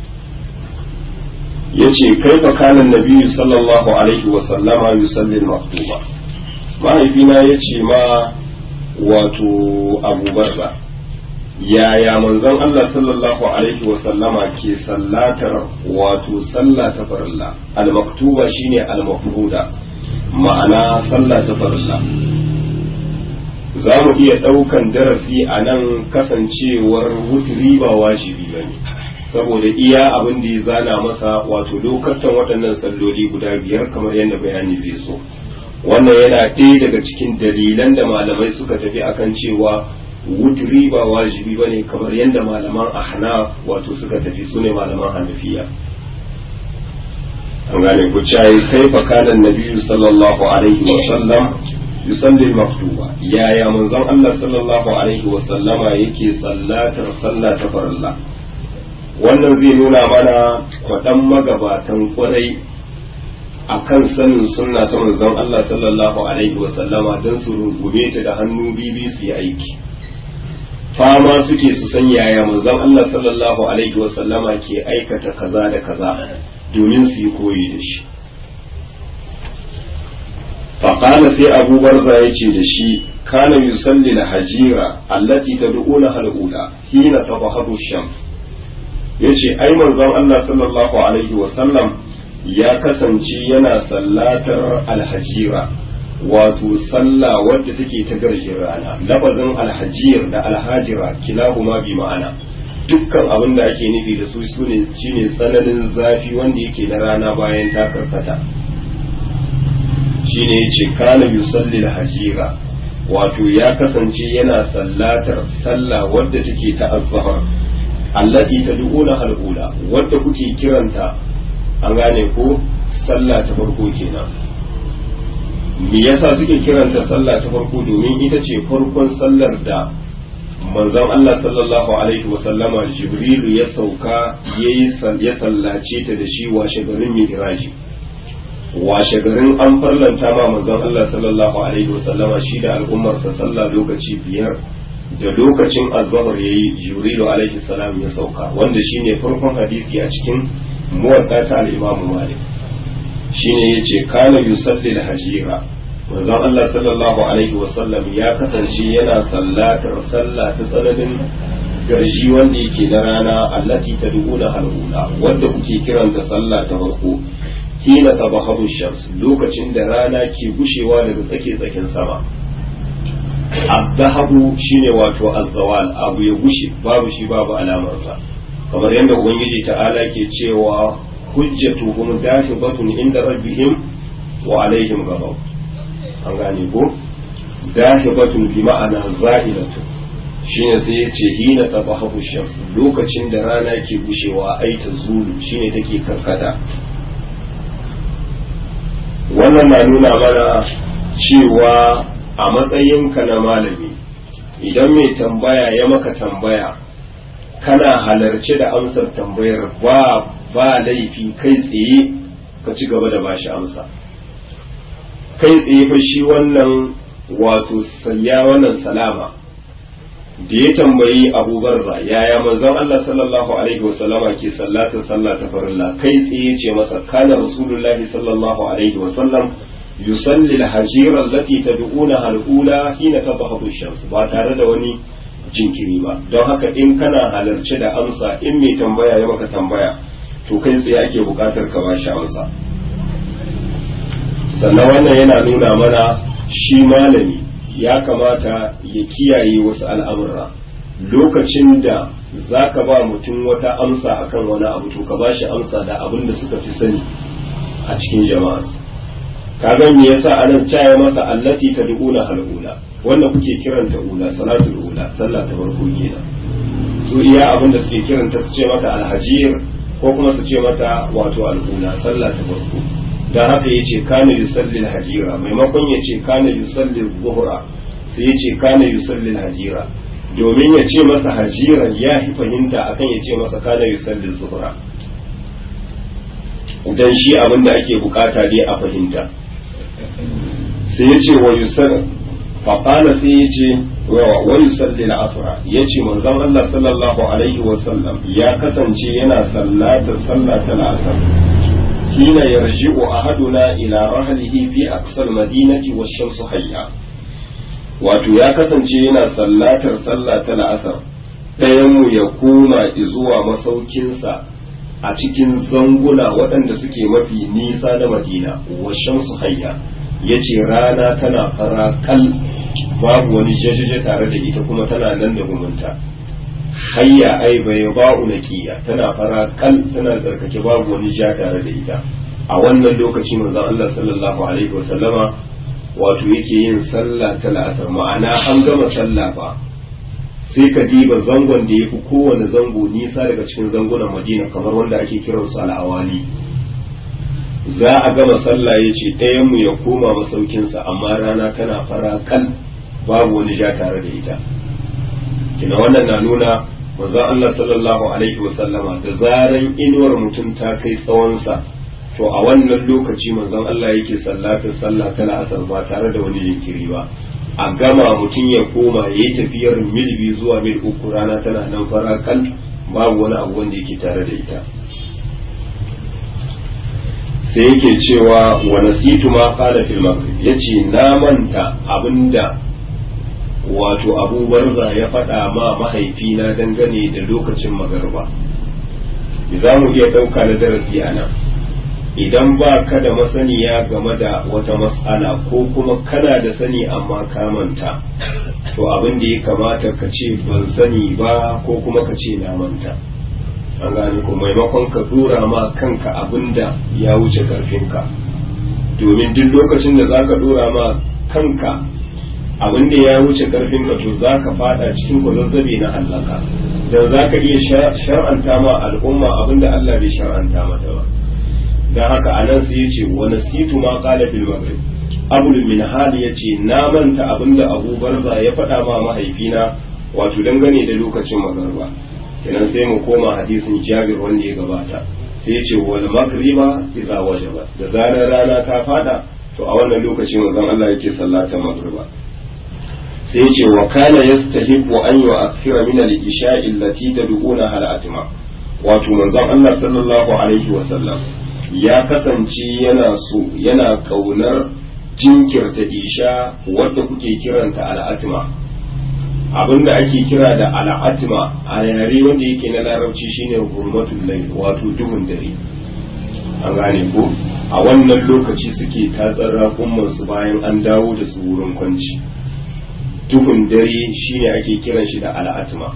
yace kaifa kana nabiyyu sallallahu alaihi wa sallama yusalli al-maktuba mahaifina yace ma wato Abu Barza yaya manzon Allah sallallahu alaihi wa sallama ke sallatar wato sallah ta farilla al-maktuba shine al-mafruda ma'ana sallah ta farilla za mu iya ɗaukan darasi a nan kasancewar wuturi ba wajibi ba ne saboda iya abin da ya zana masa wato lokacin waɗannan salloli guda biyar kamar yadda bayani zai so wannan yana ɗaya daga cikin dalilan da malamai suka tafi akan cewa wuturi ba wajibi ba ne kamar yadda malaman ahna wato suka tafi su ne malaman hanafiya an gane ku cayi kai fa kanan nabiyyu sallallahu alaihi wa sallam yusalli maktuba yaya manzon Allah sallallahu alaihi wa sallama yake sallatar sallah ta farilla wannan zai nuna mana kwaɗan magabatan kwarai a kan sanin sunna ta manzon Allah sallallahu alaihi wasallama don su rungume ta da hannu bibi su yi aiki fama suke su san yaya manzon Allah sallallahu alaihi wasallama ke aikata kaza da kaza domin su yi koyi da shi faƙala sai abu barza ya ce da shi kana yusalli na hajira allati tad'una hal'ula hina tabahadu shams ya ce ai manzon Allah sallallahu alaihi wasallam ya kasance yana sallatar alhajira wato sallah wadda take ta garjin rana lafazin alhajir da alhajira kilahuma bi ma'ana dukkan abin da ake nufi da su sune shine tsananin zafi wanda yake na rana bayan ta karkata shine yace kana yusalli alhajira wato ya kasance yana sallatar sallah wadda take ta azhar allati tad'una al-ula wadda kuke kiranta an gane ko sallah ta farko kenan me yasa suke kiranta sallah ta farko domin ita ce farkon sallar da manzon Allah sallallahu alaihi wasallama jibrilu ya sauka ya sallace ta da shi washe garin miraji washe garin an farlanta ma manzon Allah sallallahu alaihi wasallama shi da al'ummarsa sallah lokaci biyar da lokacin azhar yayi jibrilu alaihi salam ya sauka wanda shine farkon hadisi a cikin muwadda ta al-Imam Malik shine yace kana yusalli al-hajira manzon Allah sallallahu alaihi wasallam ya kasance yana sallatar sallah ta tsananin garji wanda yake na rana allati tad'una halula wanda kuke kiranta sallah ta farko hina tabahu shams lokacin da rana ke gushewa daga tsake tsakin sama abdahabu shine wato azzawal abu ya gushe babu shi babu alamarsa kamar yadda ubangiji ta'ala ke cewa hujjatuhum dahibatun inda rabbihim wa alaihim ghadab an gane ko dahibatun bi ma'ana zahilatun shine sai ya ce hina tabahu shams lokacin da rana ke gushewa ai ta zulu shine take karkata wannan na nuna mana cewa a matsayinka na malami idan mai tambaya ya maka tambaya kana halarci da amsar tambayar ba ba laifi kai tsaye ka ci gaba da bashi amsa kai tsaye fa shi wannan wato sayya wannan salama da ya tambayi Abu Barza yaya manzon Allah sallallahu alaihi wasallama ke sallatar sallah ta farilla kai tsaye ce masa kana rasulullahi sallallahu alaihi wasallam yusalli al-hajira allati tad'una al-ula hina tadhhabu ash-shams ba tare da wani jinkiri ba don haka in kana halarci da amsa in mai tambaya ya maka tambaya to kai tsaye ake bukatar ka ba shi amsa sannan wannan yana nuna mana shi malami ya kamata ya kiyaye wasu al'amurra lokacin da za ka ba mutum wata amsa akan wani abu to ka ba shi amsa da abin da suka fi sani a cikin jama'a kaga me yasa anan caya masa allati tad'una halula wanda kuke kiranta ula salatul ula sallah ta farko kenan su iya abin da suke kiranta su ce mata alhajir ko kuma su ce mata wato al'ula sallah ta farko dan haka yace kana yusalli alhajira maimakon yace kana yusalli zuhra sai yace kana yusalli alhajira domin ya ce masa hajiran ya fi fahimta akan ya ce masa kana yusalli zuhra dan shi abin da ake bukata dai a fahimta sai ya ce wa yusar faƙala sai ya ce wa yusalli al'asra ya ce manzon Allah sallallahu alaihi wa sallam ya kasance yana sallata sallata al'asr hina yarji'u ahaduna ila rahlihi fi aqsal madinati wa shamsu hayya wato ya kasance yana sallatar sallata al'asr ɗayan mu ya koma zuwa masaukinsa a cikin zanguna waɗanda suke mafi nisa na madina wa shamsu hayya ya ce rana tana fara kal babu wani jajaje tare da ita kuma tana nan da gumunta hayya ai bai ba'u naqiya tana fara kal tana tsarkake babu wani ja tare da ita a wannan lokaci manzon Allah sallallahu alaihi wasallama wato yake yin sallah ta la'asar ma'ana an gama sallah fa sai ka diba zangon da ya fi kowane zango nisa daga cikin zangunan madina kamar wanda ake kiransu al'awali za a gama sallah ya ce ɗayanmu ya koma masaukinsa amma rana tana fara kal babu wani ja tare da ita kina wannan na nuna manzon Allah sallallahu alaihi wasallama da zaran inuwar mutum ta kai tsawonsa to a wannan lokaci manzon Allah yake sallatar sallah ta la'asar ba tare da wani jinkiri ba a gama mutum ya koma ya yi tafiyar mil biyu zuwa mil uku rana tana nan fara kal babu wani abu wanda yake tare da ita sai yake cewa wa nasitu ma qala fil maghrib yace na manta abinda wato Abu Barza ya faɗa ma mahaifina dangane da lokacin magarba za mu iya ɗauka da darasi a nan idan ba ka da masaniya game da wata mas'ala ko kuma kana da sani amma ka manta to abin da ya kamata ka ce ban sani ba ko kuma ka ce na manta an gane ko maimakon ka dora ma kanka abin da ya wuce karfinka domin duk lokacin da za ka dora ma kanka abin da ya wuce karfin ka to za ka fada cikin kwazazzabe na hallaka da za ka iya shar'anta ma al'umma abin da Allah bai shar'anta mata ba don haka a nan sai ya ce wa nasitu ma qala bil maghrib abul min hal ya ce na manta abin da abu barza ya faɗa ma mahaifina wato dangane da lokacin magarba kenan sai mu koma hadisin jabir wanda ya gabata sai ya ce wal magriba idza wajaba da zarar rana ta fada to a wannan lokaci manzon Allah yake sallata magriba sai ya ce wa kana yastahibu an yu'akhkhira min al-isha'i allati tad'una hal atma wato manzon Allah sallallahu alaihi wa sallam ya kasance yana so yana kaunar jinkirta isha wadda kuke kiranta al'atma abinda ake kira da al'atma a yare wanda yake na larabci shine hurmatul layl wato duhun dare an gane ko a wannan lokaci suke tatsar raƙumman su bayan an dawo da su wurin kwanci duhun dare shine ake kiran shi da al'atma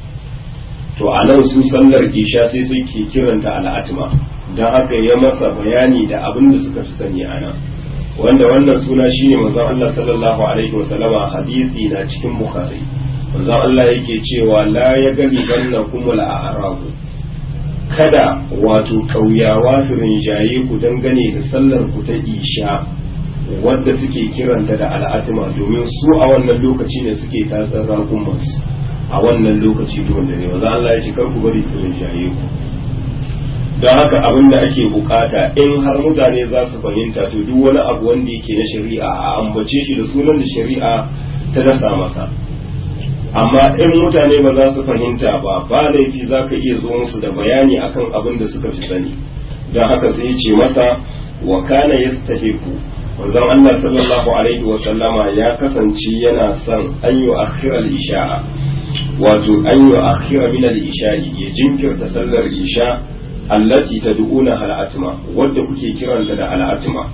to a nan su sallar isha sai suke kiranta al'atma don haka ya masa bayani da abin da suka fi sani a nan wanda wannan suna shine manzon Allah sallallahu alaihi wasallama hadisi na cikin bukhari manzon Allah yake cewa la ya gani banna kumul a'rabu kada wato kauyawa su rinjaye ku dangane da sallar ku ta isha wadda suke kiranta da al'atima domin su a wannan lokaci ne suke tatsar rakunmansu a wannan lokaci to wanda ne manzon Allah ya ce kar ku bari su rinjaye ku don haka abin da ake bukata in har mutane za su fahimta to duk wani abu wanda yake na shari'a a ambace shi da sunan da shari'a ta dasa masa amma in mutane ba za su fahimta ba ba laifi za ka iya zo musu da bayani akan abin da suka fi sani don haka sai ya ce masa wa kana yastahiqu wanzan Allah sallallahu alaihi wa sallama ya kasance yana son an yi akhira al-isha'a wato an yi akhira min al-isha'i ya jinkirta sallar isha allati tad'una al'atma wadda kuke kiranta da al'atma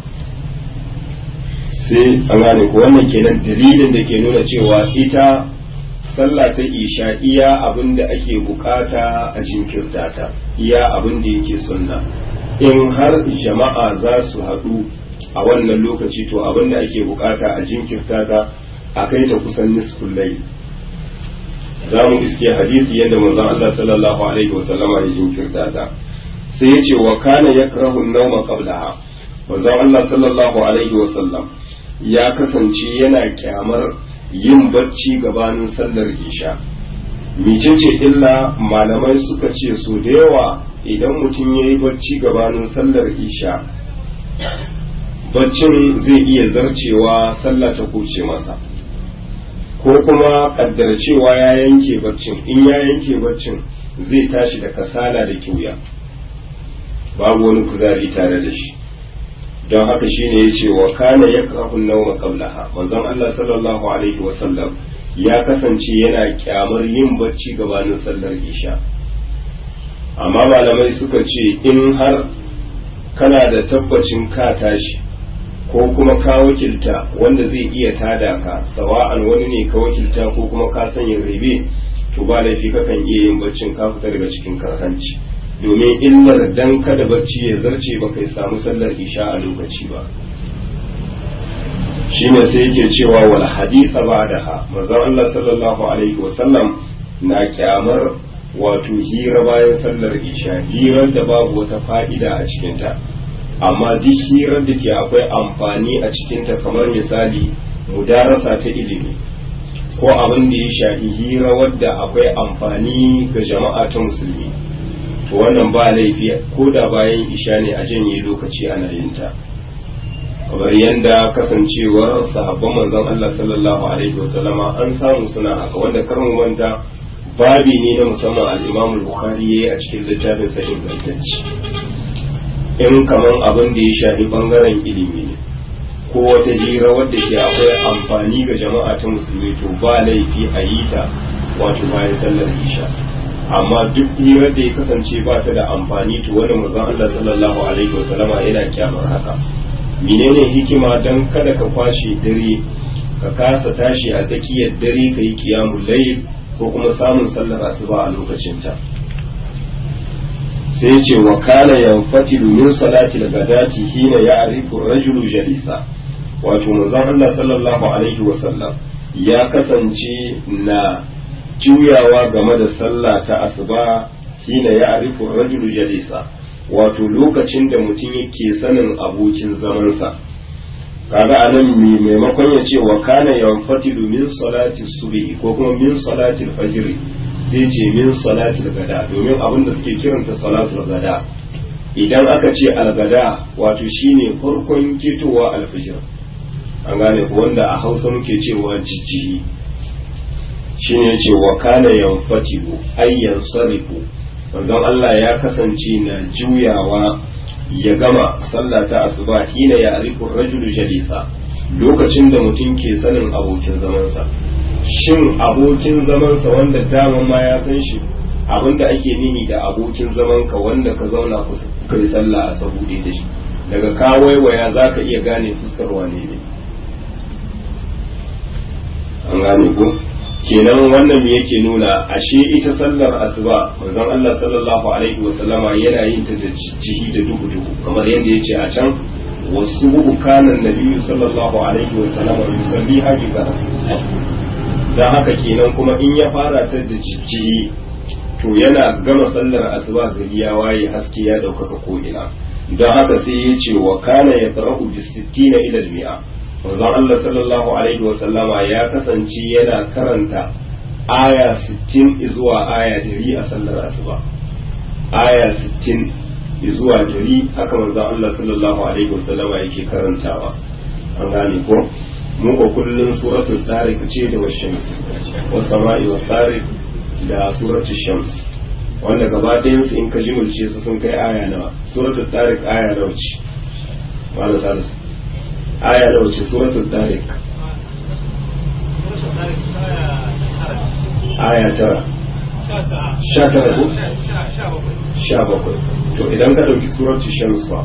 sai an gane ko wannan kenan dalilin da ke nuna cewa ita sallah ta isha iya abin da ake bukata a jinkirta ta iya abin da yake sunna in har jama'a za su haɗu a wannan lokaci to abin da ake bukata a jinkirta ta a kai ta kusan nisful layl za mu iske hadisi yadda manzon Allah sallallahu alaihi wasallama ya jinkirta ta sai ya ce wa kana ya karahun nauma qablaha wanzan Allah sallallahu alaihi wasallam ya kasance yana kyamar yin bacci gabanin sallar isha micece illa malamai suka ce so da yawa idan mutum ya yi bacci gabanin sallar isha baccin zai iya zarcewa sallah ta kuce masa ko kuma kaddara cewa ya yanke baccin in ya yanke baccin zai tashi da kasala da kiuya babu wani kuzari tare da shi don haka shine ya ce wa kana ya kafin nauma qablaha manzon Allah sallallahu alaihi wa sallam ya kasance yana kyamar yin bacci gabanin sallar isha amma malamai suka ce in har kana da tabbacin ka tashi ko kuma ka wakilta wanda zai iya tada ka sawa'an wani ne ka wakilta ko kuma ka sanya rebe to ba laifi kakan iya yin baccin ka fita daga cikin karhanci domin illar dan kada bacci ya zarce ba kai samu sallar isha a lokaci ba shine sai yake cewa wal haditha ba'daha manzon Allah sallallahu alaihi wasallam na kyamar wato hira bayan sallar isha hirar da babu wata fa'ida a cikinta amma duk hirar da ke akwai amfani a cikinta kamar misali mudarasa ta ilimi ko abin da ya shafi hira wadda akwai amfani ga jama'a ta musulmi to wannan ba laifi ko da bayan isha ne a janye lokaci ana yin ta kamar yadda kasancewar sahabban manzon Allah sallallahu alaihi wasallama an samu suna haka wanda karin wanda babi ne na musamman al-Imam al-Bukhari yayi a cikin littafin sa ingantacce in kaman abin da ya shafi bangaren ilimi ne ko wata hira wadda ke akwai amfani ga jama'a ta musulmi to ba laifi a yi ta wato bayan sallar isha amma duk hirar da ya kasance ba ta da amfani to wani manzon Allah sallallahu alaihi wasallama yana kyamar haka menene hikima dan kada ka kwashe dare ka kasa tashi a tsakiyar dare ka yi kiyamul layl ko kuma samun sallar asuba a lokacin ta sai ce wa kana yanfatilu min salati al-ghadati hina ya'rifu ar-rajulu jalisa wato manzon Allah sallallahu alaihi wasallam ya kasance na juyawa game da sallah ta asuba hina ya arifu rajulu jalisa wato lokacin da mutum yake sanin abokin zamansa kaga anan mai maimakon ya ce wa kana yanfatilu min salati subhi ko kuma min salati fajr sai ce min salati gada domin abin da suke kiranta salatul gada idan aka ce algada wato shine farkon kitowa alfijir an gane ko wanda a hausa muke cewa jijjihi shine yace wa kana yanfatilu ayyan sarifu manzon Allah ya kasance na juyawa ya gama sallah ta asuba hina ya arifu rajulu jalisa lokacin da mutum ke sanin abokin zamansa shin abokin zamansa wanda daman ma ya san shi abinda ake nihi da abokin zamanka wanda ka zauna ku kai sallah a sabuɗe da shi daga ka waiwaya za ka iya gane fuskar wane ne an gane ko kenan wannan me yake nuna ashe ita sallar asuba manzon Allah sallallahu alaihi wa sallama yana yin ta da jihi da duhu duhu kamar yadda yace a can wasu buku kanan nabiyyu sallallahu alaihi wa sallama yusalli haji ga dan haka kenan kuma in ya fara ta da jijjihi to yana gama sallar asuba gari ya waye haske ya daukaka ko ina don haka sai ya ce wa kana ya qara'u bis 60 ila al-mi'a manzon Allah sallallahu alaihi wa sallama ya kasance yana karanta aya 60 zuwa aya 100 a sallar asuba aya 60 zuwa 100 haka manzon Allah sallallahu alaihi wa sallama yake karantawa an gane ko mu ko kullun suratul tariq ce da washams was sama'i was tariq da suratul shams wanda gaba ɗayan su in ka jimulce su sun kai aya nawa suratul tariq aya nawa ce wala ta aya da wace suratul tariq aya tara sha tara ko sha bakwai to idan ka ɗauki suratul shams fa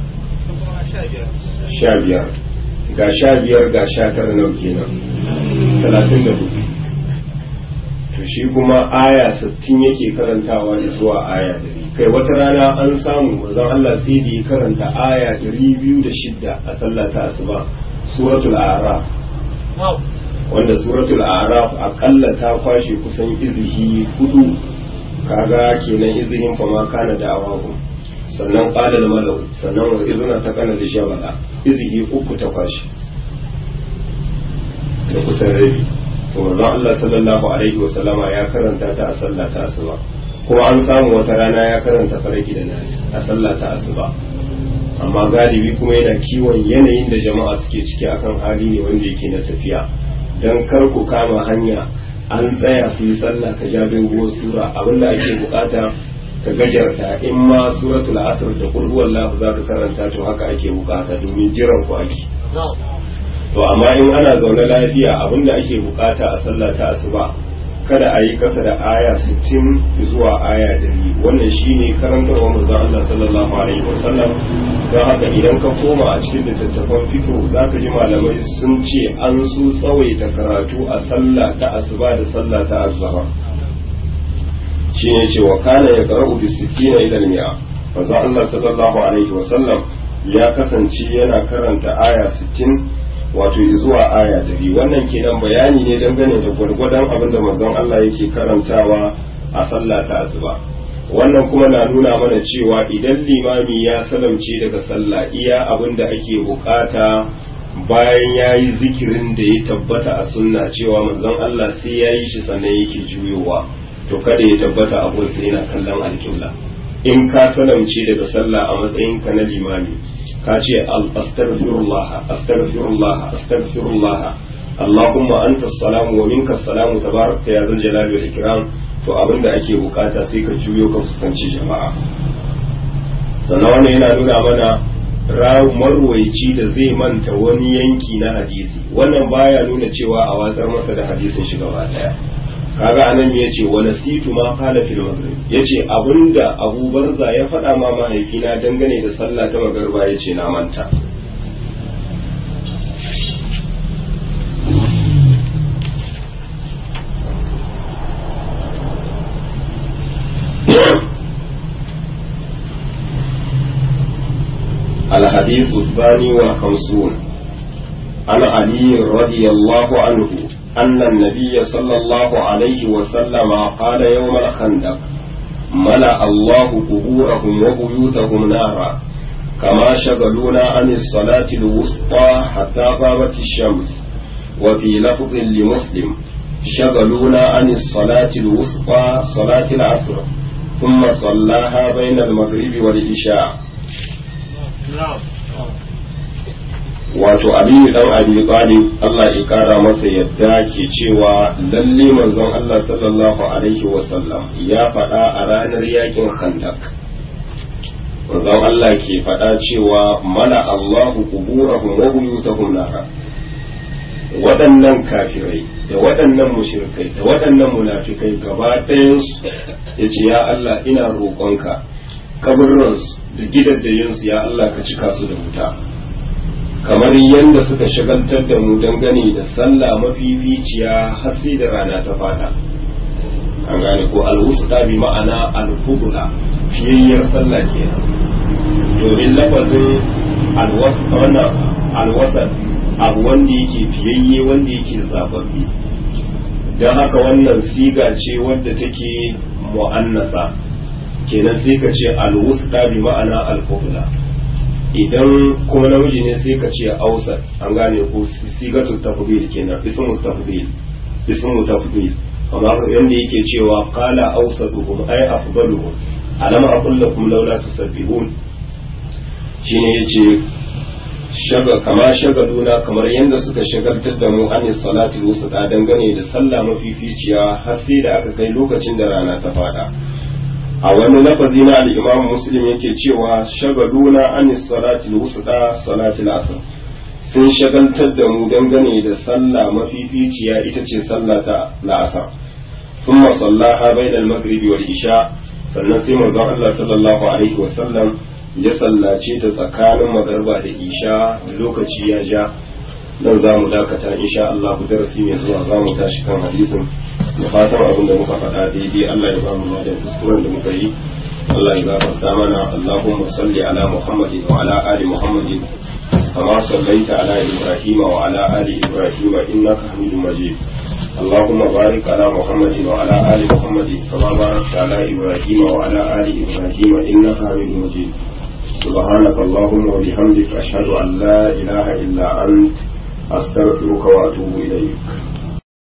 sha biyar ga sha biyar ga sha tara nau kenan talatin da hudu to shi kuma aya sittin yake karantawa da zuwa aya dari kai wata rana an samu manzon Allah sai da ya karanta aya dari biyu da shidda a sallah ta asuba suratul a'raf wanda suratul a'raf akalla ta kwashe kusan izihi hudu kaga kenan izihin fa ma kana da awahu sannan qala al malau sannan wa izna ta kana da shabala izihi uku ta kwashe da kusan rabi to manzon Allah sallallahu alaihi wasallama ya karanta ta a sallah ta asuba kuma an samu wata rana ya karanta faraki da nasi a sallah ta asuba amma galibi kuma yana kiwon yanayin da jama'a suke ciki akan hali ne wanda yake na tafiya dan kar ku kama hanya an tsaya ku yi sallah ka ja doguwar sura abinda ake bukata ka gajarta in ma suratul asr da qul huwallahu za ka karanta to haka ake bukata domin jiran ku ake to amma in ana zaune lafiya abinda ake bukata a sallah ta asuba kada a yi kasa da aya 60 zuwa aya 100 wannan shine karantarwa manzon Allah sallallahu alaihi wasallam don haka idan ka koma a cikin littattafan fiqh zaka ji malamai sun ce an su tsawaita karatu a sallah ta asuba da sallah ta azhar shine ce wa kana ya qara'u bi 60 ila al-mi'a manzon Allah sallallahu alaihi wasallam ya kasance yana karanta aya 60 wato zuwa aya dari wannan kenan bayani ne dangane da gwargwadon abin da manzon Allah yake karantawa a sallah ta asuba wannan kuma na nuna mana cewa idan limami ya salamce daga sallah iya abin da ake bukata bayan ya yi zikirin da ya tabbata a sunna cewa manzon Allah sai ya yi shi sannan yake juyowa to kada ya tabbata abun sai yana kallon alƙibla in ka salamce daga sallah a matsayinka na limami ka ce astaghfirullah astaghfirullah astaghfirullah Allahumma anta salamu wa minka salamu tabarakta ya zal jalali wal ikram to abinda ake bukata sai ka juyo ka fuskanci jama'a sannan wannan yana nuna mana marwaici da zai manta wani yanki na hadisi wannan baya nuna cewa a watsar masa da hadisin shi gaba daya kaga anan ya ce wa nasitu ma qala fil maghrib yace abinda Abu Barza ya faɗa ma mahaifina dangane da sallah ta magriba yace na manta الحديث الثاني والخمسون عن علي رضي الله عنه أن النبي صلى الله عليه وسلم قال يوم الخندق ملأ الله قبورهم وبيوتهم نارا كما شغلونا عن الصلاة الوسطى حتى غابت الشمس وفي لفظ لمسلم شغلونا عن الصلاة الوسطى صلاة العصر ثم صلاها بين المغرب والعشاء wato aliyu dan abi talib Allah ya kara masa yadda ke cewa lalle manzon Allah sallallahu alaihi wasallam ya faɗa a ranar yakin khandak manzon Allah ke faɗa cewa mala Allahu quburahum wa buyutahum nara waɗannan kafirai da waɗannan mushrikai da waɗannan munafikai gaba ɗayansu ya ce ya Allah ina roƙonka kaburransu da gidaddayinsu ya Allah ka cika su da wuta kamar yadda suka shagaltar da mu dangane da sallah mafificiya har sai da rana ta fada an gane ko alwusta bi ma'ana alfudula fiyayyar sallah kenan domin lafazin alwasa wannan alwasat abu wanda yake fiyayye wanda yake zababbi don haka wannan siga ce wadda take mu'annasa kenan sai ka ce alwusta bi ma'ana alfudula idan kuma namiji ne sai ka ce ausar an gane ko sigatu tafdil kenan ismu tafdil ismu tafdil kamar yanda yake cewa qala awsatuhum ay afdaluhum alam aqul lakum laula tusabbihun shine yace shaga kama shagaluna kamar yanda suka shagaltar da mu an salati wusta dangane da sallah mafificiya har sai da aka kai lokacin da rana ta fada a wani lafazi na al-imam muslim yake cewa shagaluna an salati al-wusta salati al-asr sun shagaltar da mu dangane da sallah mafificiya ita ce sallah ta la'asar thumma sallaha bayna al-maghribi wal isha sannan sai manzon Allah sallallahu alaihi wa sallam ya sallace ta tsakanin magarba da isha lokaci ya ja nan za mu dakata insha Allah darasi mai zuwa za mu tashi kan hadisin da fatan abin da muka faɗa daidai Allah ya ba mu da kuskuren da muka yi Allah ya gafarta mana Allahumma salli ala Muhammadin wa ala ali Muhammadin kama sallaita ala Ibrahim wa ala ali Ibrahim innaka Hamidum Majid اللهم بارك على محمد وعلى آل محمد كما باركت على إبراهيم وعلى آل إبراهيم إنك حميد مجيد سبحانك اللهم وبحمدك أشهد أن لا إله إلا أنت أستغفرك وأتوب إليك